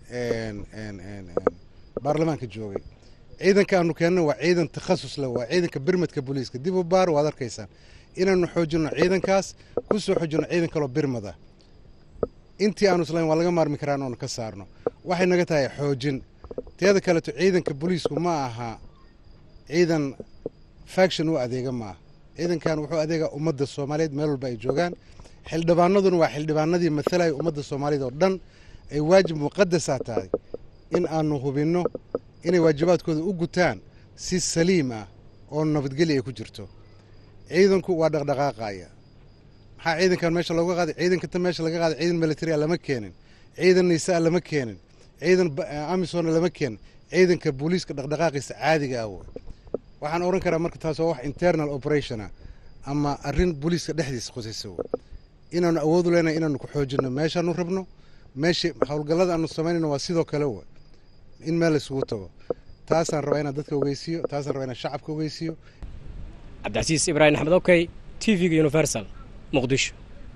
baarlamaanka joogay ciidanka aanu keenna waa ciidan takhasus leh waa ciidanka birmadka booliiska dib u baar waad arkaysaan inaanu xoojinno ciidankaas ku soo xoojinno ciidan kaloo birmada intii aanu islayn waa laga maarmi karaan oonu ka saarno waxay naga tahay xoojin teeda kaleeto ciidanka booliisku ma aha ciidan faction u adeega ma aha ciidankan wuxuu adeegaa ummadda soomaaliyeed meel walba ay joogaan xildhibaanaduna waa xildhibaanadii matalaya ummadda soomaaliyeed oo dhan ay waajib muqadasaa tahay in aanu hubinno inay waajibaadkooda u gutaan si saliim ah oo nabadgelya ay ku jirto ciidanku waa dhaqdhaqaaqaya maxaa ciidankan meesha looga qaaday ciidankata meesha laga qaaday ciidan military a lama keenin ciidan nisaa lama keenin ciidan amisona lama keenin ciidanka booliiska dhaqdhaqaaqiisa caadiga ah wey waxaan oran karaa marka taas waa wax internal operationa ama arrin booliiska dhexdiisa khusaysa wey inaanu awoodu leenahay inaanu ku xoojinno meeshaanu rabno meesha howlgallada aanu samaynayno waa sidoo kale wey in meel isugu tago taasaan rabaa inaan dadka ogeysiiyo taasaan rabaa inaan shacabka ogeysiiyo cabdicasiis ibraahim axmed okey t v-ga universal muqdisho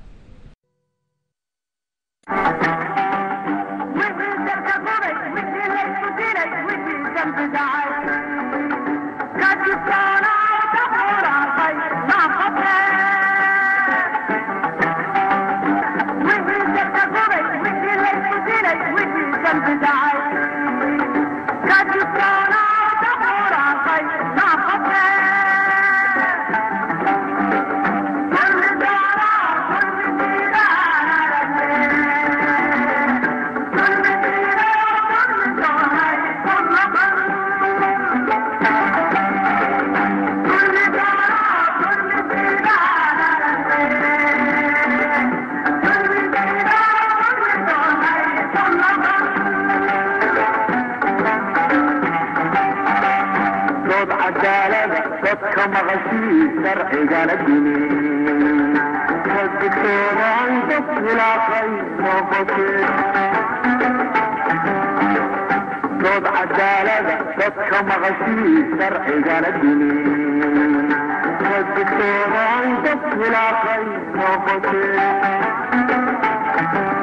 dood cadaalada dadka maqashii sharcigana dinin dadkoodan dad khilaafay noqotee